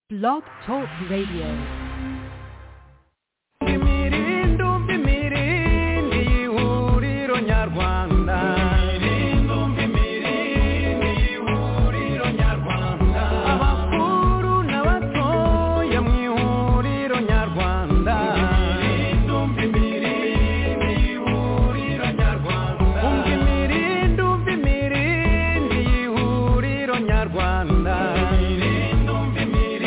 Blog Talk Radio. imirindi umva imirindi y'ihuriro nyarwanda imirindi umva imirindi y'ihuriro nyarwanda abakuru n'abatoya mu ihuriro nyarwanda imirindi umva imirindi y'ihuriro nyarwanda umva imirindi umva imirindi y'ihuriro nyarwanda imirindi umva imirindi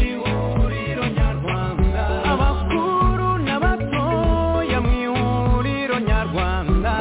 y'ihuriro nyarwanda abakuru n'abatoya mu ihuriro nyarwanda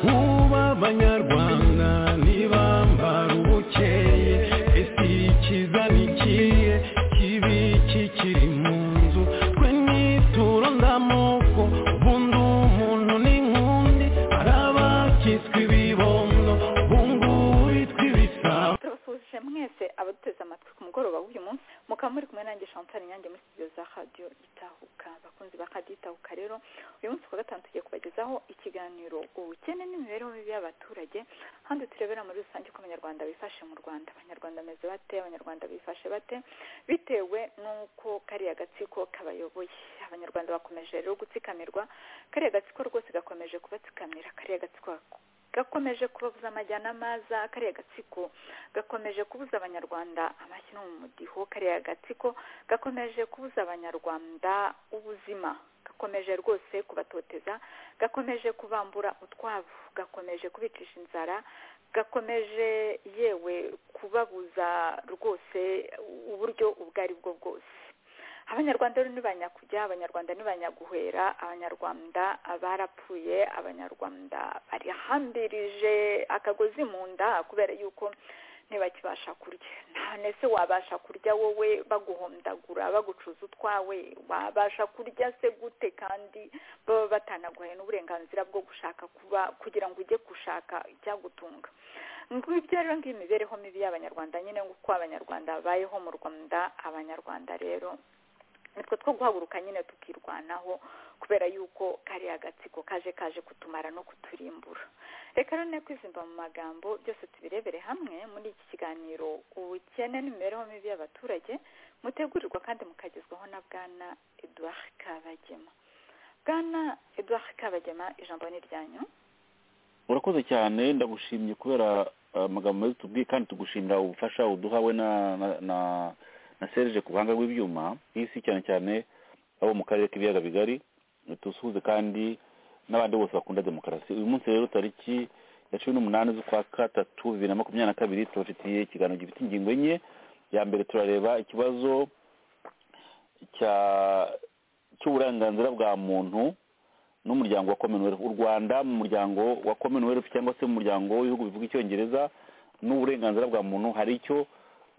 uba abanyarwanda ntibambara ubukeye ese ikiza ni ikihe kibi kikiri mu nzu twe nituro ndamoko ubundi umuntu ni nkundi hari abakitswe ibibondo ubungubu bitwa ibisabo turabasuhuje mwese abaduteze amatwi ku mugoroba w'uyu munsi mukaba muri kumwe nanjye Chantal Nyange muri studio za Radio Itahuka abakunzi ba Radio Itahuka rero uyu munsi kuwa gatanu tugiye kubagezaho ikiganiro ubukene n'imibereho mibi y'abaturage handi turebera muri rusange uko abanyarwanda bifashe mu Rwanda abanyarwanda bameze bate abanyarwanda bifashe bate bitewe n'uko kariya gatsiko kabayoboye abanyarwanda bakomeje rero gutsikamirwa kariya gatsiko rwose gakomeje kubatsikamira kariya gatsiko gakomeje kubabuza amajyana amaza kariya gatsiko gakomeje kubuza abanyarwanda amashyi no mu mudiho kariya gatsiko gakomeje kubuza abanyarwanda ubuzima gakomeje rwose kubatoteza gakomeje kubambura utwavu gakomeje kubicisha inzara gakomeje yewe kubabuza rwose uburyo ubwo ari bwo bwose abanyarwanda rero ni banyakujya abanyarwanda ni banyaguhera abanyarwanda barapfuye abanyarwanda barihambirije akagozi mu nda kubera yuko ntibakibasha kurya none se wabasha kurya wowe baguhondagura bagucuza utwawe wabasha kurya se gute kandi baba batanaguhaye n'uburenganzira bwo gushaka kuba kugira ngo ujye gushaka icyagutunga ngubu ibyo rero ngiyo imibereho mibi y'abanyarwanda nyine nguko abanyarwanda babayeho mu rwanda abanyarwanda rero nitwe two guhaguruka nyine tukirwanaho kubera yuko kariya gatsiko kaje kaje kutumara no kuturimbura reka rero ne kwizimba mu magambo byose tubirebere hamwe muri iki kiganiro ubukene n'imibereho mibi y'abaturage mutegurirwa kandi mukagezwaho na bwana eduard kabagema bwana eduard kabagema ijambo ni ryanyu urakoze cyane ndagushimye kubera eh, amagambo meza tubwiye kandi tugushimira ubufasha uduhawe na na na, na serije ku buhanga bw'ibyuma isi cyane cyane abo mu karere k'ibiyaga bigari tusuhuze kandi n'abandi bose bakunda demokarasi uyu munsi rero tariki ya cumi n'umunani z'ukwa gatatu bibiri na makumyabiri na kabiri tubafitiye ikiganiro gifite ingingo enye ya mbere turareba ikibazo cya cy'uburenganzira bwa muntu n'umuryango wa commonwealth u rwanda mu muryango wa commonwealth cyangwa se mu muryango w'ibihugu bivuga icyongereza n'uburenganzira bwa muntu hari icyo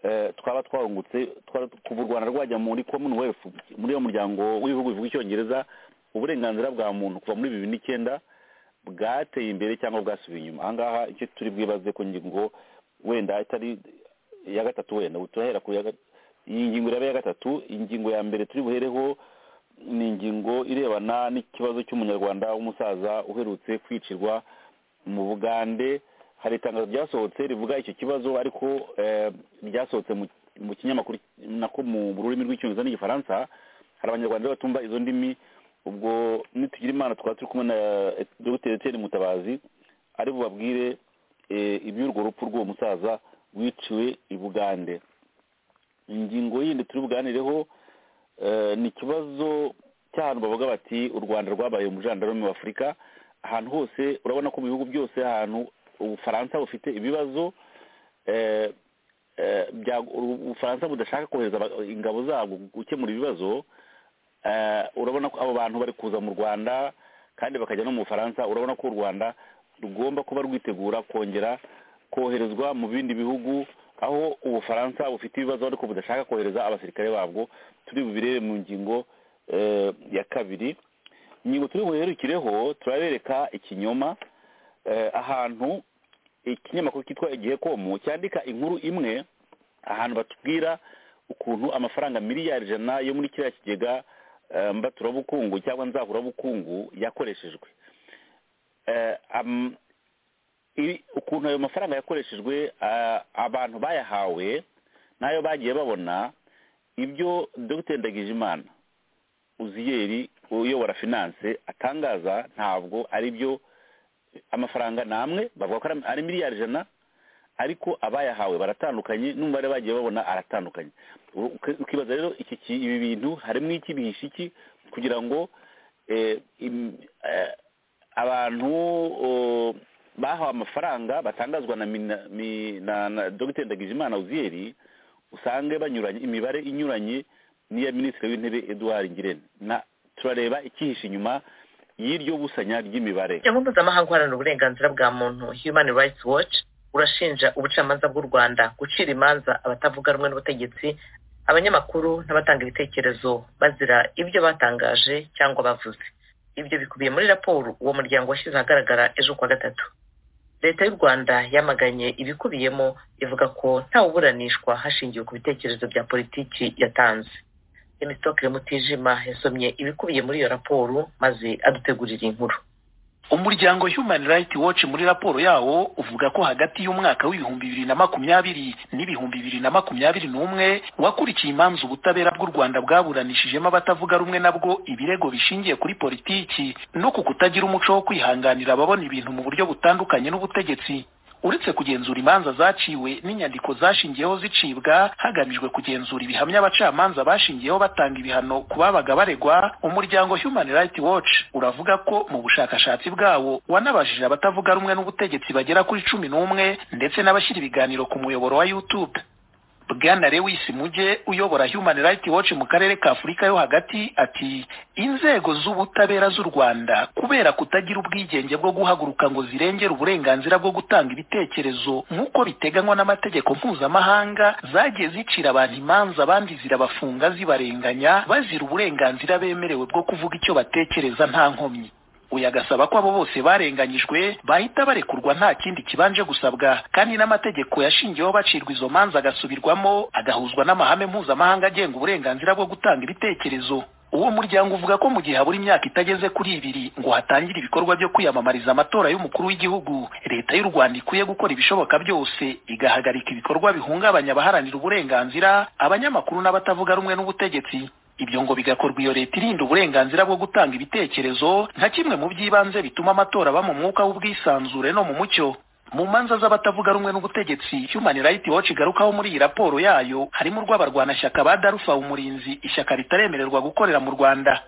eh, twaba twahungutse twaba- kuva u rwanda rwajya muri commonwealth muri uwo muryango w'ibihugu bivuga icyongereza uburenganzira bwa muntu kuva muri bibiri n'icyenda bwateye imbere cyangwa bwasubiye inyuma ahangaha icyo turi bwibaze ku ngingo wenda itari iya gatatu wenda ubu turahera ku ya ga- iyi ngingo iraba iya gatatu ingingo ya mbere turi buhereho ni ingingo irebana n'ikibazo cy'umunyarwanda w'umusaza uherutse kwicirwa mu bugande hari itangazo ryasohotse rivuga icyo kibazo ariko eh, ryasohotse mu- mu kinyamakuru nako mu rurimi rw'icyongereza n'igifaransa hari abanyarwanda rero batumva izo ndimi ubwo nitugira imana twaba turi kumwe na eh, dr etienne mutabazi ari bubabwire eh, iby'urwo rupfu rw'uwo musaza wiciwe i bugande ingingo yindi turi buganireho eh, ni ikibazo cy'ahantu bavuga bati u rwanda rwabaye umujandarume wa afurika ahantu hose urabona ko mu bihugu byose ahantu ubufaransa bufite ibibazo eh, eh, bya- ubufaransa budashaka kohereza aba- ingabo zabwo gukemura ibibazo eh, urabona ko abo bantu bari kuza mu rwanda kandi bakajya no mu bufaransa urabona ko u rwanda rugomba kuba rwitegura kongera koherezwa mu bindi bihugu aho ubufaransa bufite ibibazo ariko budashaka kohereza abasirikare babwo turi bubirebe mu ngingo eh, ya kabiri ingingo turi buherukireho turabereka ikinyoma eh, ahantu ikinyamakuru cyitwa igihe komu cyandika inkuru imwe ahantu batubwira ukuntu amafaranga miliyari ijana yo muri kiriya kigega eh, mbaturabukungu cyangwa nzahurabukungu yakoreshejwe Eh, am- ibi- ukuntu ayo mafaranga yakoreshejwe a- abantu bayahawe n'ayo bagiye babona ibyo dr ndagijimana uziyeri uyobora finance atangaza ntabwo ari byo amafaranga ni amwe bavuga ko ari- ari miliyari ijana ariko abayahawe baratandukanye n'umubare bagiye babona aratandukanye U- uki- ukibaza rero iki ki- ibi bintu harimo iki bihishe iki kugira ngo eh, im- eh, abantu oh, bahawe amafaranga batangazwa na mina- mi- na- na dr ndagijimana uziyeri usange banyuranye imibare inyuranye n'iya minisitiri w'intebe eduard ngirente na turareba ikihishe inyuma y'iryo busanya ry'imibare umuryango mpuzamahanga uharanira uburenganzira bwa muntu human rights watch urashinja ubucamanza bw'u rwanda gucira imanza abatavuga rumwe n'ubutegetsi abanyamakuru n'abatanga ibitekerezo bazira ibyo batangaje cyangwa bavuze ibyo bikubiye muri raporo uwo muryango washyize ahagaragara ejo kuwa gatatu leta y'u rwanda yamaganye ibikubiyemo ivuga ko ntawuburanishwa hashingiwe ku bitekerezo bya politiki yatanze emitokire mutijima yasomye ibikubiye muri iyo raporo maze adutegurira inkuru umuryango human rights watch muri raporo yawo uvuga ko hagati y'umwaka w'ibihumbi bibiri na makumyabiri n'ibihumbi bibiri na makumyabiri n'umwe wakurikiye imanza ubutabera bw'u rwanda bwaburanishijemo abatavuga rumwe nabwo ibirego bishingiye kuri politiki no ku kutagira umuco wo kwihanganira ababona ibintu mu buryo butandukanye n'ubutegetsi uretse kugenzura imanza zaciwe n'inyandiko zashingiyeho zicibwa hagamijwe kugenzura ibihamya abacamanza bashingiyeho batanga ibihano ku babaga baregwa umuryango human rights watch uravuga ko mu bushakashatsi bwawo wanabajije abatavuga rumwe n'ubutegetsi bagera kuri cumi n'umwe ndetse n'abashyira ibiganiro ku muyoboro wa youtube bwana lewis muge uyobora human rights watch mu karere ka afurika yo hagati ati inzego z'ubutabera z'u rwanda kubera kutagira ubwigenge bwo guhaguruka ngo zirengere uburenganzira bwo gutanga ibitekerezo nk'uko biteganywa n'amategeko mpuzamahanga zagiye zicira abantu imanza abandi zirabafunga zibarenganya bazira uburenganzira bemerewe bwo kuvuga icyo batekereza nta nkomyi uyu agasaba ko abo bose barenganyijwe bahita barekurwa nta kindi kibanje gusabwa kandi n'amategeko yashingiweho bacirwa izo manza agasubirwamo agahuzwa n'amahame mpuzamahanga agenga uburenganzira bwo gutanga ibitekerezo uwo muryango uvuga ko mu gihe habura imyaka itageze kuri ibiri ngo hatangire ibikorwa byo kwiyamamariza amatora y'umukuru w'igihugu leta y'u rwanda ikwiye gukora ibishoboka byose igahagarika ibikorwa bihungabanya abaharanira uburenganzira abanyamakuru n'abatavuga rumwe n'ubutegetsi ibyo ngo bigakorwa iyo leta irinda uburenganzira bwo gutanga ibitekerezo nka kimwe mu by'ibanze bituma amatora aba mu mwuka w'ubwisanzure no mu mucyo mu manza z'abatavuga rumwe n'ubutegetsi human rights watch igarukaho muri iyi raporo yayo harimo urw'abarwanashyaka ba darufa umurinzi ishyaka ritaremererwa gukorera mu rwanda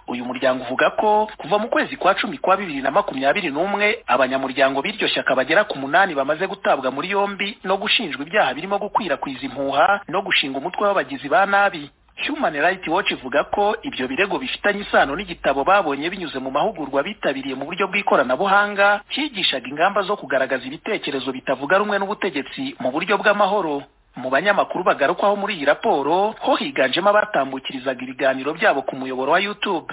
uyu muryango uvuga ko kuva mu kwezi kwa cumi kwa bibiri na makumyabiri n'umwe abanyamuryango b'iryo shyaka bagera ku munani bamaze gutabwa muri yombi no gushinjwa ibyaha birimo gukwirakwiza impuha no gushinga umutwe w'abagizi ba nabi human rights watch ivuga ko ibyo birego bifitanye isano n'igitabo babonye binyuze mu mahugurwa bitabiriye mu buryo bw'ikoranabuhanga cyigishaga ingamba zo kugaragaza ibitekerezo bitavuga rumwe n'ubutegetsi mu buryo bw'amahoro mu banyamakuru bagarukwaho muri iyi raporo ho higanjemo abatambukirizaga ibiganiro byabo ku muyoboro wa youtube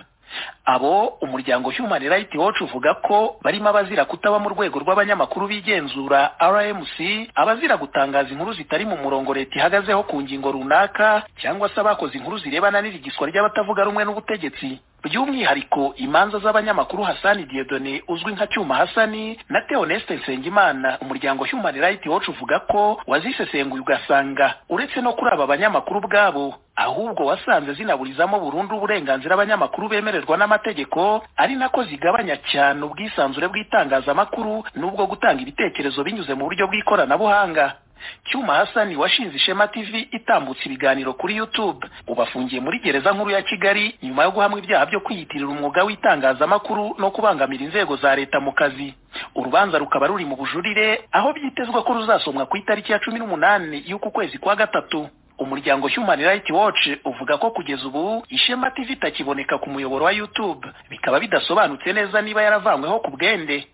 abo umuryango human rights watch uvuga ko barimo abazira kutaba mu rwego rw'abanyamakuru bigenzura rmc abazira gutangaza inkuru zitari mu murongo leta ihagazeho ku ngingo runaka cyangwa se abakoze inkuru zirebana n'irigiswa ry'abatavuga rumwe n'ubutegetsi by'umwihariko imanza z'abanyamakuru hasani diedone uzwi nka cyuma hasani na theoneste nsengimana umuryango human rights watch uvuga ko wazisesenguye ugasanga uretse no kuri aba banyamakuru ubwabo ahubwo wasanze zinaburizamo burundu uburenganzira abanyamakuru bemererwa n'amategeko ari nako zigabanya cyane ubwisanzure bw'itangazamakuru n'ubwo gutanga ibitekerezo binyuze mu buryo bw'ikoranabuhanga cyuma hasani washinze ishema tv itambutse ibiganiro kuri youtube ubu afungiye muri gereza nkuru ya kigali nyuma yo guhamwa ibyaha byo kwiyitirira umwuga w'itangazamakuru no kubangamira inzego za leta mu kazi urubanza rukaba ruri mu bujurire aho byitezwa ko ruzasomwa ku itariki ya cumi n'umunani y'uku kwezi kwa gatatu umuryango human rights watch uvuga ko kugeza ubu ishema tv itakiboneka ku muyoboro wa youtube bikaba bidasobanutse neza niba yaravanyweho ku bwende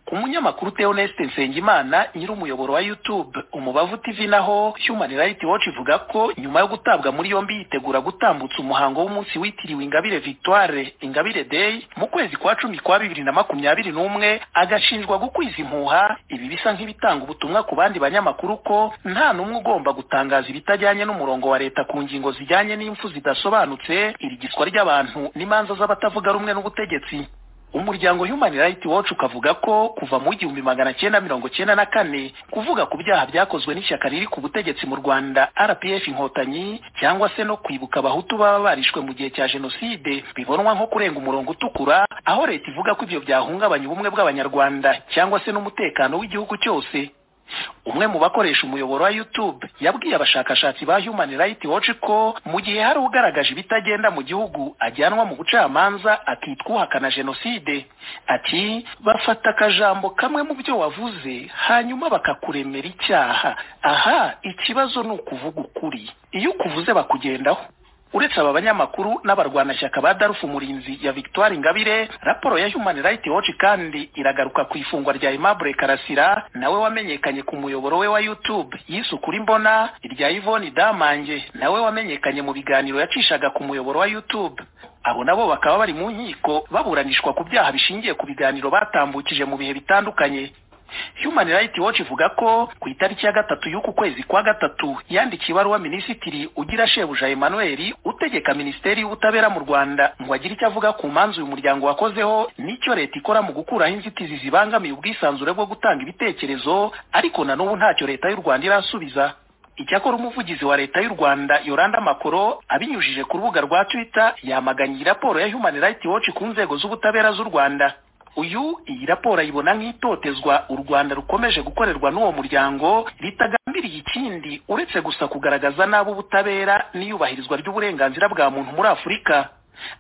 ku munyamakuru Theoneste Nsengimana nyiri umuyoboro wa YouTube Umubavu TV naho Human Rights Watch ivuga ko nyuma yo gutabwa muri yombi yitegura gutambutsa umuhango w'umunsi witiriwe Ingabire Victoire Ingabire Day mu kwezi kwa cumi kwa bibiri na makumyabiri n'umwe agashinjwa gukwiza impuha ibi bisa nk'ibitanga ubutumwa ku bandi banyamakuru ko nta n'umwe ugomba gutangaza ibitajyanye n'umurongo wa leta ku ngingo zijyanye n'impfu zidasobanutse irigiswa ry'abantu n'imanza z'abatavuga rumwe n'ubutegetsi umuryango human rights watch ukavuga ko kuva mu igihumbi magana cyenda mirongo cyenda na kane kuvuga ku byaha byakozwe n'ishyaka riri ku butegetsi mu rwanda rpf inkotanyi cyangwa se no kwibuka abahutu baba barishwe mu gihe cya jenoside bibonwa nko kurenga umurongo utukura aho leta ivuga ko ibyo byahungabanya ubumwe bw'abanyarwanda cyangwa se n'umutekano w'igihugu cyose umwe mu bakoresha umuyoboro wa youtube yabwiye abashakashatsi ba human rights watch ko mu gihe hari ugaragaje ibitagenda mu gihugu ajyanwa mu bucamanza akitwa uhakana jenoside ati bafata akajambo kamwe mu byo wavuze hanyuma bakakuremera icyaha aha ikibazo ni ukuvuga ukuri iyo ukuvuze bakugendaho uretse aba banyamakuru n'abarwanashyaka ba darufu murinzi ya victoire ingabire raporo ya human rights watch kandi iragaruka ku ifungwa rya aimable karasira nawe wamenyekanye ku muyoboro we wa youtube yise ukuri mbona irya yvonne damange nawe wamenyekanye mu biganiro yacishaga ku muyoboro wa youtube abo nabo bakaba bari mu nkiko baburanishwa ku byaha bishingiye ku biganiro batambukije mu bihe bitandukanye human rights watch ivuga ko ku itariki ya gatatu y'uku kwezi kwa gatatu yandikiye ibaruwa minisitiri ugira shebuja emmanuel utegeka minisiteri y'ubutabera mu rwanda ngo agire icyo avuga ku manza uyu muryango wakozeho n'icyo leta ikora mu gukuraho inzitizi zibangamiye ubwisanzure bwo gutanga ibitekerezo ariko na n'ubu ntacyo leta y'u rwanda irasubiza icyakora umuvugizi wa leta y'u rwanda yoranda makoro abinyujije ku rubuga rwa twitter yamaganye raporo ya human rights watch ku nzego z'ubutabera z'u rwanda uyu iyi raporo ayibona nk'itotezwa u rwanda rukomeje gukorerwa n'uwo muryango ritagambiriye ikindi uretse gusa kugaragaza nabi ubutabera n'iyubahirizwa ry'uburenganzira bwa muntu muri afurika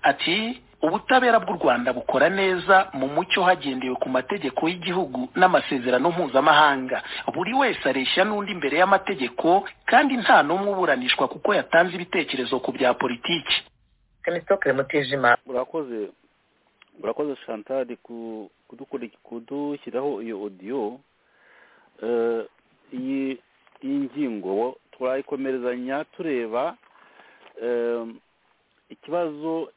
ati ubutabera bw'u rwanda bukora neza mu mucyo hagendewe ku mategeko y'igihugu n'amasezerano mpuzamahanga buri wese areshya n'undi imbere y'amategeko kandi nta n'umwe uburanishwa kuko yatanze ibitekerezo ku bya politiki kemisitokere mutijima urakoze urakoze shantari kudushyiraho iyo odiyo iyi ngingo turayikomerezanya tureba ikibazo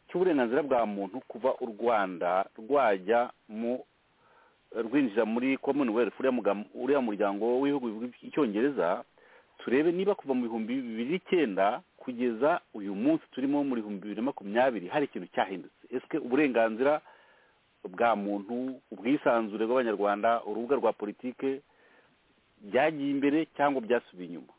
cy'uburenganzira bwa muntu kuva u rwanda rwajya mu rwinjira muri commonwealth uriya muryango w'ibihugu bivuga icyongereza turebe niba kuva mu bihumbi bibiri n'icyenda kugeza uyu munsi turimo muri bihumbi bibiri na makumyabiri hari ikintu cyahindutse ese uburenganzira bwa muntu ubwisanzure bw'abanyarwanda urubuga rwa politike byagiye imbere cyangwa byasubiye inyuma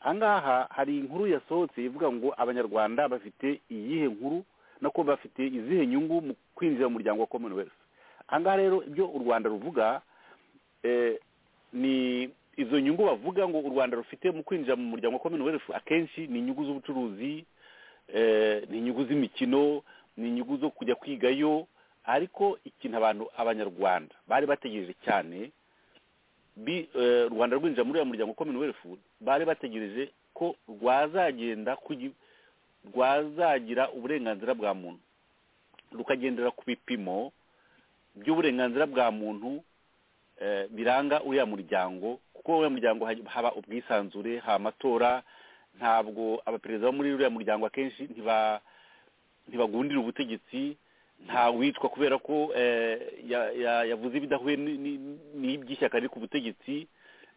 aha ngaha hari inkuru yasohotse ivuga ngo abanyarwanda bafite iyihe nkuru nako bafite izihe nyungu mu kwinjira mu muryango wa commonwealth aha ngaha rero ibyo u rwanda ruvuga ni izo nyungu bavuga ngo u rwanda rufite mu kwinjira mu muryango wa commonwealth akenshi ni inyungu z'ubucuruzi ni inyungu z'imikino ni inyungu zo kujya kwigayo ariko ikintu abantu abanyarwanda bari bategereje cyane u rwanda rwinjira muri uyu muryango wa commonwealth bari bategereje ko rwazagenda rwazagira uburenganzira bwa muntu rukagendera ku bipimo by'uburenganzira bwa muntu biranga uriya muryango kuko uriya muryango haba ubwisanzure haba amatora ntabwo abaperezida bo muri uriya muryango akenshi ntibagundira ubutegetsi nta witwa kubera ko yavuze ibidahuye n'iby'ishyaka riri ku butegetsi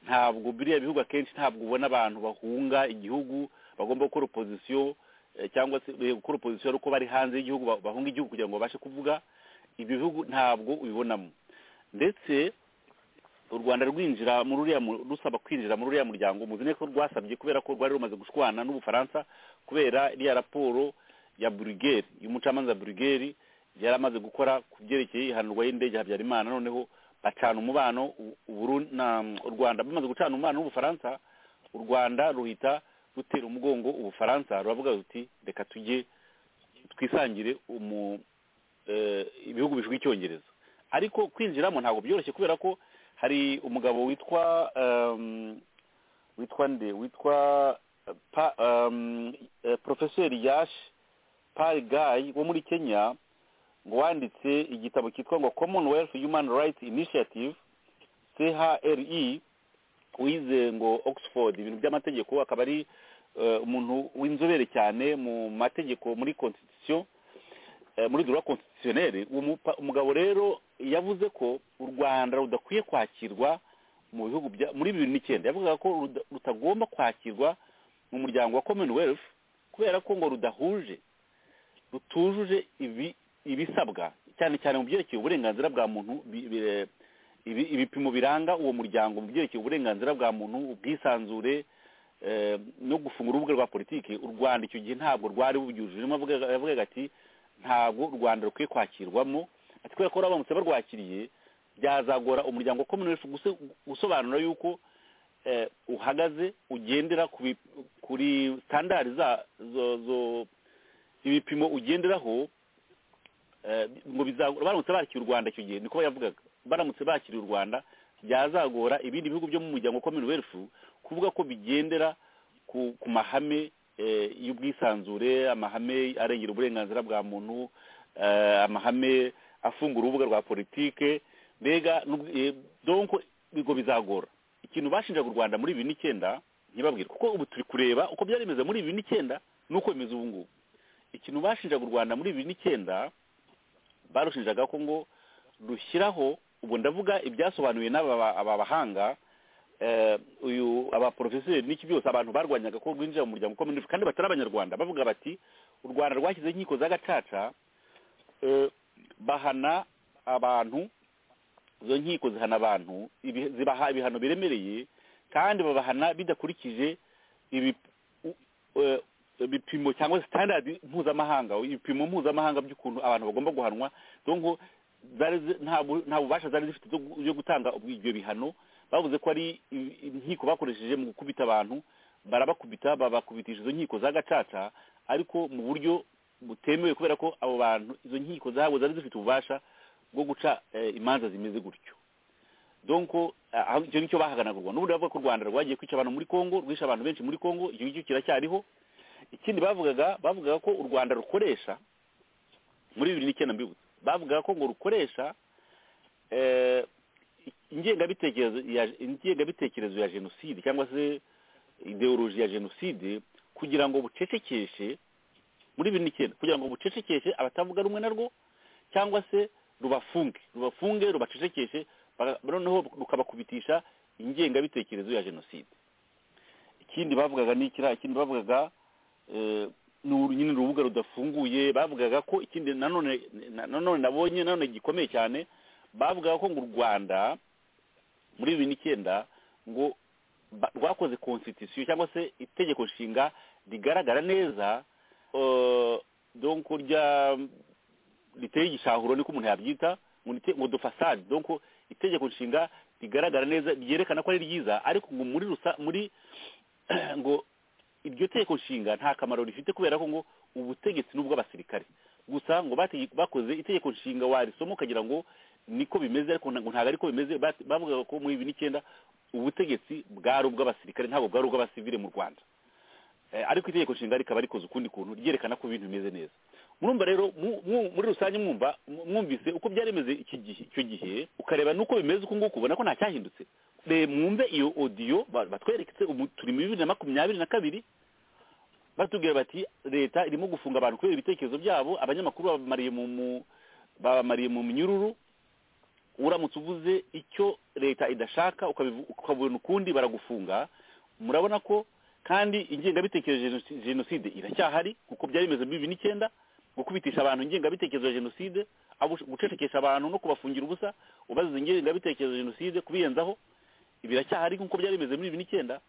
ntabwo biriya bihugu akenshi ntabwo ubona abantu bahunga igihugu bagomba gukora opozisiyo cyangwa se gukora opozisiyo ariko bari hanze y'igihugu bahunga igihugu kugira ngo babashe kuvuga ibyo bihugu ntabwo ubibonamo ndetse u rwanda rwinjira muri uriya rusaba kwinjira muri uriya muryango muzi neza ko rwasabye kubera ko rwari rumaze gushwana n'ubufaransa kubera iriya raporo ya burigeri y'umucamanza burigeri yari amaze gukora ku byerekeye ihanurwa y'indege habyarimana noneho bacana umubano u rwanda bamaze gucana umubano n'ubufaransa u rwanda ruhita rutera umugongo ubufaransa ruravuga ruti reka tujye twisangire ibihugu bivuga icyongereza ariko kwinjiramo ntabwo byoroshye kubera ko hari umugabo witwa witwa nde witwa porofeseri yashi pari gayi wo muri kenya ngo wanditse igitabo cyitwa ngo commonwealth human rights initiative chre wize ngo oxford ibintu by'amategeko akaba ari umuntu w'inzobere cyane mu mategeko muri constitution muri dura konstitutioneri umugabo rero yavuze ko u rwanda rudakwiye kwakirwa mu bihugu muri bibiri n'icyenda yavugaga ko rutagomba kwakirwa mu muryango wa commonwealth kubera ko ngo rudahuje rutujuje ibi ibisabwa cyane cyane mu byerekeye uburenganzira bwa muntu bi- bi- ibi- ibipimo biranga uwo muryango mu byerekeye uburenganzira bwa muntu ubwisanzure eh, no gufunga urubuga rwa politiki u rwanda icyo gihe ntabwo rwari bubyujuje Niyo mpamvu yavugaga ati ntabwo u rwanda rukwiye kwakirwamo ati kubera ko baramutse barwakiriye byazagora umuryango wa commonwealth guse- gusobanura yuko eh, uhagaze ugendera ku bi- kuri sitandari za- zo- zo- ibipimo ugenderaho eh, ngo biza- baramutse bakira u rwanda icyo gihe niko yavugaga baramutse bakiriye u rwanda byazagora ibindi bihugu byo mu muryango wa commonwealth kuvuga ko bigendera ku ku mahame eh, y'ubwisanzure amahame arengera uburenganzira bwa muntu eh, amahame afungura urubuga rwa politike mbega n'ubwo- eh, donc ngo bizagora ikintu bashinjaga u rwanda muri bibiri n'icyenda ntibabwire kuko ubu turi kureba uko byari bimeze muri bibiri n'icyenda n'uko bimeze ubu ngubu ikintu bashinjaga u rwanda muri bibiri n'icyenda barushinjaga ko ngo rushyiraho ubwo ndavuga ibyasobanuwe n'aba aba bahanga eh, uyu abaporofeseri n'iki byose abantu barwanyaga ko rwinjira mu muryango ukomeye kandi batari abanyarwanda bavuga bati u rwanda rwashyizeho inkiko z'agacaca eh, bahana abantu izo nkiko zihana abantu ibi- zibaha ibihano biremereye kandi babahana bidakurikije ibi- u- eh, ibipimo cyangwa standard mpuzamahanga ibipimo mpuzamahanga by'ukuntu abantu bagomba guhanwa donko zari zi- nta bu- nta bubasha zari zifite byo gu- byo gutanga ubwi- ibyo bihano bavuze ko ari i- inkiko bakoresheje mu gukubita abantu barabakubita babakubitisha izo nkiko za gacaca ariko mu buryo butemewe kubera ko abo bantu izo nkiko zabo zari zifite ububasha bwo guca eh, imanza zimeze gutyo donko aho- icyo nicyo bahaganagurwa n'ubundi bavuga ko u rwanda rwagiye kwica abantu muri kongo rwishe abantu benshi muri kongo icyo ngicyo kiracyariho ikindi bavugaga bavugaga ko u rwanda rukoresha muri bibiri n'icyenda mbibutse bavugaga ko ngo rukoresha eh, ingengabitekerezo ya- ingengabitekerezo ya jenoside cyangwa se ideoloji ya jenoside kugira ngo bucecekeshe muri bibiri n'icyenda kugira ngo bucecekeshe abatavuga rumwe narwo cyangwa se rubafunge rubafunge rubacecekeshe baga- noneho rukabakubitisha ingengabitekerezo ya jenoside ikindi bavugaga ni kiriya ikindi bavugaga eh, ni uru- nyine urubuga rudafunguye bavugaga ko ikindi nanone na- nanone nabonye nanone gikomeye cyane bavugaga ko ngo u rwanda muri bibiri n'icyenda ngo ba- rwakoze constitution cyangwa se itegeko nshinga rigaragara neza eh, donc rya riteye igishahuro niko umuntu yabyita ngo nite- ngo dufasade donc itegeko nshinga rigaragara neza ryerekana ko ari ryiza ariko ngo muri rusa muri ngo iryo tegeko nshinga nta kamaro rifite kubera ko ngo ubutegetsi ni ubw'abasirikare gusa ngo batege- bakoze itegeko nshinga warisoma ukagira ngo niko bimeze ariko nta- ngo ntabwo ariko bimeze Bat- bavugaga ko muri bibiri n'icyenda ubutegetsi bwari ubw'abasirikare ntabwo bwari ubw'abasivile mu rwanda Eh, ariko itegeko nshinga rikaba rikoze ukundi kuntu ryerekana ko ibintu bimeze neza murumva rero mu- mu- muri rusange mwumva mu- mwumvise uko byari bimeze iki gihe icyo gihe ukareba n'uko bimeze uko nguko ubona ko nta cyahindutse Be- mwumve iyo odiyo ba- batweretse ubu turi muri bibiri na makumyabiri na kabiri batubwira bati leta irimo gufunga abantu kubera ibitekerezo byabo abanyamakuru babamariye mu mu- babamariye mu minyururu uramutse uvuze icyo leta idashaka ukabivu- ukabona ukundi baragufunga murabona ko kandi ingengabitekerezo ya jenosi- jenoside iracyahari kuko byari bimeze muri bibiri n'icyenda gukubitisha abantu ingengabitekerezo ya jenoside abo- gucecekesha abantu no kubafungira ubusa ubaziza ingengabitekerezo ya jenoside kubiyenzaho biracyahari nk'uko byari bimeze muri bibiri n'icyenda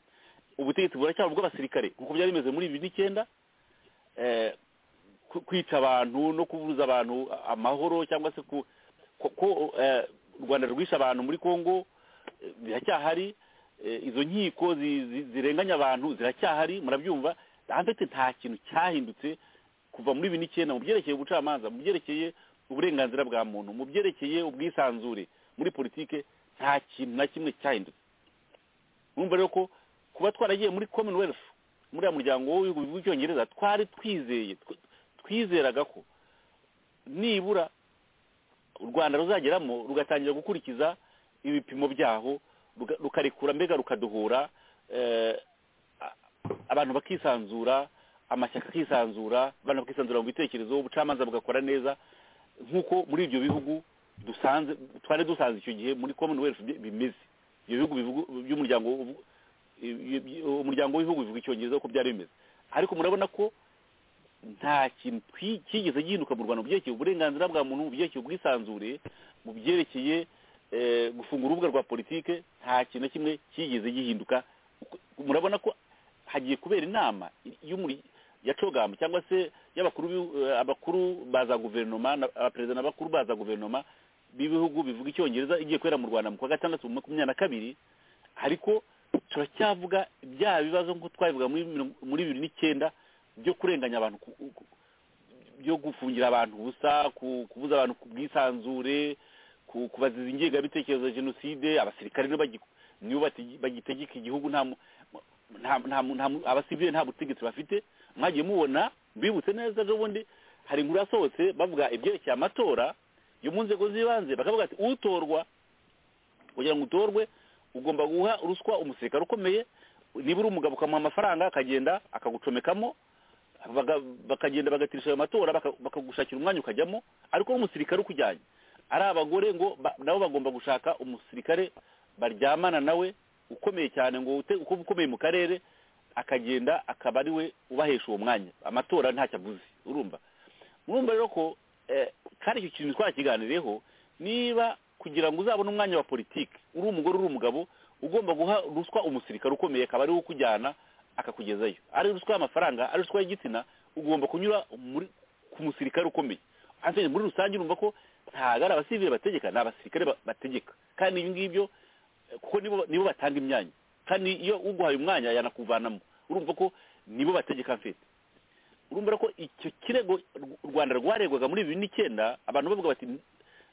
ubutegetsi buracyari ubw'abasirikare nk'uko byari bimeze muri bibiri n'icyenda eh, ku- kwica abantu no kubuza abantu amahoro cyangwa se ku ko ko, eh, u rwanda rwishe abantu muri kongo eh, biracyahari eh, izo nkiko zi- zi- zirenganya abantu ziracyahari murabyumva ntafite nta kintu cyahindutse kuva muri bibiri n'icyenda mu byerekeye ubucamanza mu byerekeye uburenganzira bwa muntu mu byerekeye ubwisanzure muri politike nta kintu na kimwe cyahindutse mwumva rero ko kuba twaragiye muri commonwealth muri ya muryango w'ibihugu by'icyongereza twari twizeye tw- twizeraga ko nibura u rwanda ruzageramo rugatangira gukurikiza ibipimo byaho ruga- rukarekura mbega rukadohora eh, a- abantu bakisanzura amashyaka akisanzura abantu bakisanzura mu bitekerezo ubucamanza bugakora neza nk'uko muri ibyo bihugu dusanze twari dusanze icyo gihe muri commonwealth bi- bimeze ibyo bihugu bivugu- by'umuryango ubu- i- i- umuryango w'ibihugu bivuga icyongereza uko byari bimeze ariko murabona ko nta kintu twi- cyigeze gihinduka mu rwanda mu byerekeye uburenganzira bwa muntu mu byerekeye ubwisanzure mu byerekeye eh, gufunga urubuga rwa politike nta kintu na kimwe cyigeze gihinduka Uko- murabona ko hagiye kubera inama y'umuri- ya cogamu cyangwa se y'abakuru b'ibihu- eh, abakuru baza guverinoma na- abaperezida n'abakuru baza guverinoma b'ibihugu bivuga icyongereza igiye kubera mu rwanda mu kwa gatandatu mu makumyabiri na kabiri ariko turacyavuga bya bibazo nk'uko twabivuga muri mirongo- muri bibiri n'icyenda byo kurenganya abantu ku- ku- byo gufungira abantu ubusa ku- kubuza abantu ku bwisanzure ku- kubaziza ingengabitekerezo ya jenoside abasirikare nibo bagi- nibo bategi- bagitegeka igihugu nta mu- nta nta- nta- abasivile nta butegetsi bafite mwagiye mubona mbibutse neza ejo bundi hari inkuru yasohotse bavuga ibyerekeye amatora yo mu nzego z'ibanze bakavuga ati utorwa kugira ngo utorwe ugomba guha ruswa umusirikare ukomeye niba uri umugabo ukamuha amafaranga akagenda akagucomekamo baga- bakagenda bagatirisha ayo matora baka- bakagushakira umwanya ukajyamo ariko umusirikare ukujyanye ari abagore ngo ba- nabo bagomba gushaka umusirikare baryamana nawe ukomeye cyane ngo ute- uko ukomeye mu karere akagenda akaba ari we ubahesha uwo mwanya amatora ntacyo avuze urumva murumva rero ko eh, kandi icyo kintu twakiganiriyeho niba kugira ngo uzabone umwanya wa politiki uri umugore uri umugabo ugomba guha ruswa umusirikare ukomeye akaba ari wo ukujyana akakugezayo ari ruswa y'amafaranga ari ruswa y'igitsina ugomba kunyura muri ku musirikare ukomeye Hanyuma muri rusange urumva ko ntabwo ari abasivile bategeka ni abasirikare ba- bategeka kandi ibyo ngibyo eh, kuko nibo nibo batanga imyanya kandi iyo uguhaye umwanya yanakuvanamo urumva ko nibo bategeka mfite urumva ko icyo kirego u rwanda rwaregwaga muri bibiri n'icyenda abantu bavuga bati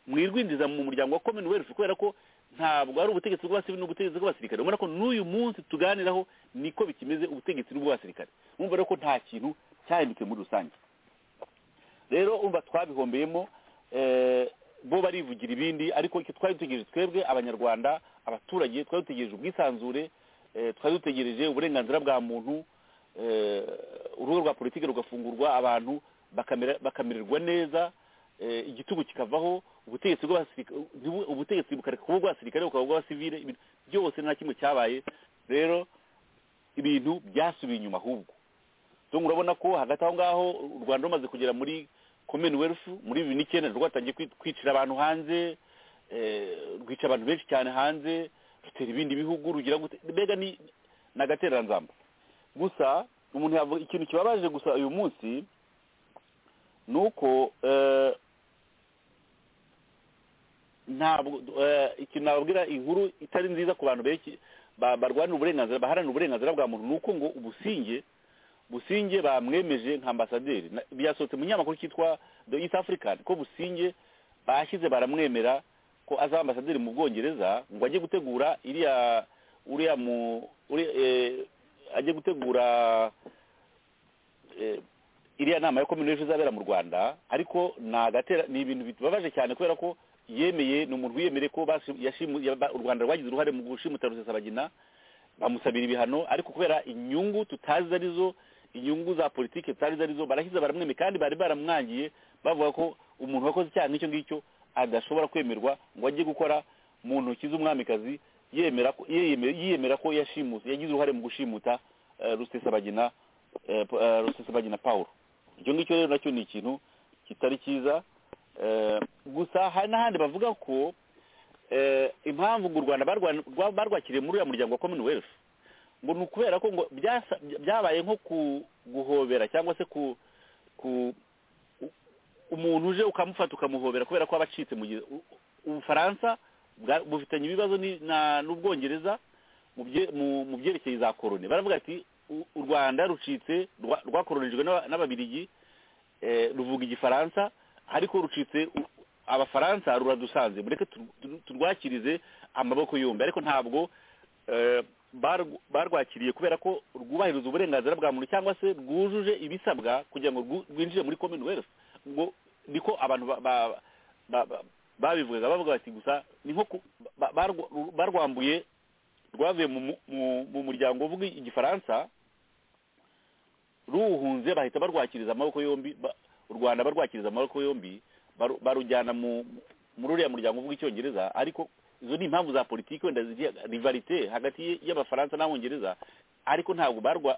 mwirwinjiza mu muryango wa commonwealth kubera ko ntabwo ari ubutegetsi bw'abasivili n'ubutegetsi bw'abasirikare ubona ko n'uyu munsi tuganiraho niko bikimeze ubutegetsi n'ubw'abasirikare urumva rero ko nta kintu cyahindutse muri rusange rero umva twabihombeyemo eh, bo barivugira ibindi ariko icyo twari dutegereje twebwe abanyarwanda abaturage twari dutegereje ubwisanzure eh, twari dutegereje uburenganzira bwa muntu eh, urugo rwa politiki rugafungurwa abantu bakamera- bakamererwa neza eh, igitugu kikavaho ubutegetsi bw'abasirikare ntibu- ubutegetsi bukareka kuba ubw'abasirikare bukaba ubw'abasivile ibintu byose nta kimwe cyabaye rero ibintu byasubiye inyuma ahubwo donc urabona ko hagati aho ngaho u rwanda rumaze kugera muri commonwealth muri bibiri n'icyenda rwatangiye kwi- kwicira abantu hanze eh, rwica abantu benshi cyane hanze rutera ibindi bihugu rugira gute mbega ni ni agatereranzamba gusa umuntu yavuga ikintu kibabaje gusa uyu munsi ni uko eh, ntabwo eh, ikintu nababwira inkuru itari nziza ku bantu benshi ba- barwanira uburenganzira baharanira uburenganzira bwa muntu ni uko ngo ubusinge businge bamwemeje nka ambasaderi Na- byasohotse mu kinyamakuru cyitwa the east african ko businge bashyize baramwemera ko azaba ambasaderi mu bwongereza ngo ajye gutegura iriya uriya mu uri, eh, ajye gutegura eh, iriya nama ya komini izabera mu rwanda ariko ni agatera ni ibintu bibabaje cyane kubera ko yemeye ni umuntu wiyemereye ko bashi- yashimu- yaba- u rwanda rwagize uruhare mu gushimuta rusesabagina bamusabira ibihano ariko kubera inyungu tutazi arizo inyungu za politiki tutazi arizo barashyize baramweme kandi bari baramwangiye bavuga ko umuntu wakoze icyaha nk'icyo ngicyo adashobora kwemerwa ngo ajye gukora mu ntoki z'umwamikazi yemera ko yiyemera yiyemera ko yashimuse yagize uruhare mu gushimuta eh, rusesabagina eh, p- eh, rusesabagina paul icyo ngicyo rero nacyo ni ikintu kitari cyiza eh, gusa hari n'ahandi bavuga ko eh, impamvu ngo u rwanda barwa- rwa- barwakiriye muri uriya muryango wa commonwealth ngo ni ukubera ko ngo byasa- byabaye nko ku- guhobera cyangwa se ku ku u- umuntu uje ukamufata ukamuhobera kubera ko aba acitse mu gihe u- ubufaransa bwa- bufitanye ibibazo ni- na- n'ubwongereza mu bye- mu- mu byerekeye za koroni baravuga ati u u rwanda rucitse rwa- rwakoronijwe n'aba- n'ababirigi eh, ruvuga igifaransa ariko rucitse u- abafaransa ruradusanze mureke tu- tu- turwakirize amaboko yombi ariko ntabwo eh, barw- barwakiriye kubera ko rwubahiriza uburenganzira bwa muntu cyangwa se rwujuje ibisabwa kugira ngo rwu- rwinjire muri commonwealth ngo niko abantu ba- ba- ba- ba- babivugaga bavuga bati gusa ni nko ku- ba- barw- barwambuye rwavuye mu mu- mu- mu muryango uvuga igifaransa ruwuhunze bahita barwakiriza amaboko yombi ba- u rwanda barwakiriza amaboko yombi baru- barujyana mu muri uriya muryango uvuga icyongereza ariko izo ni impamvu za politiki wenda zigiye rivarite hagati y'abafaransa n'abongereza ariko ntabwo barwa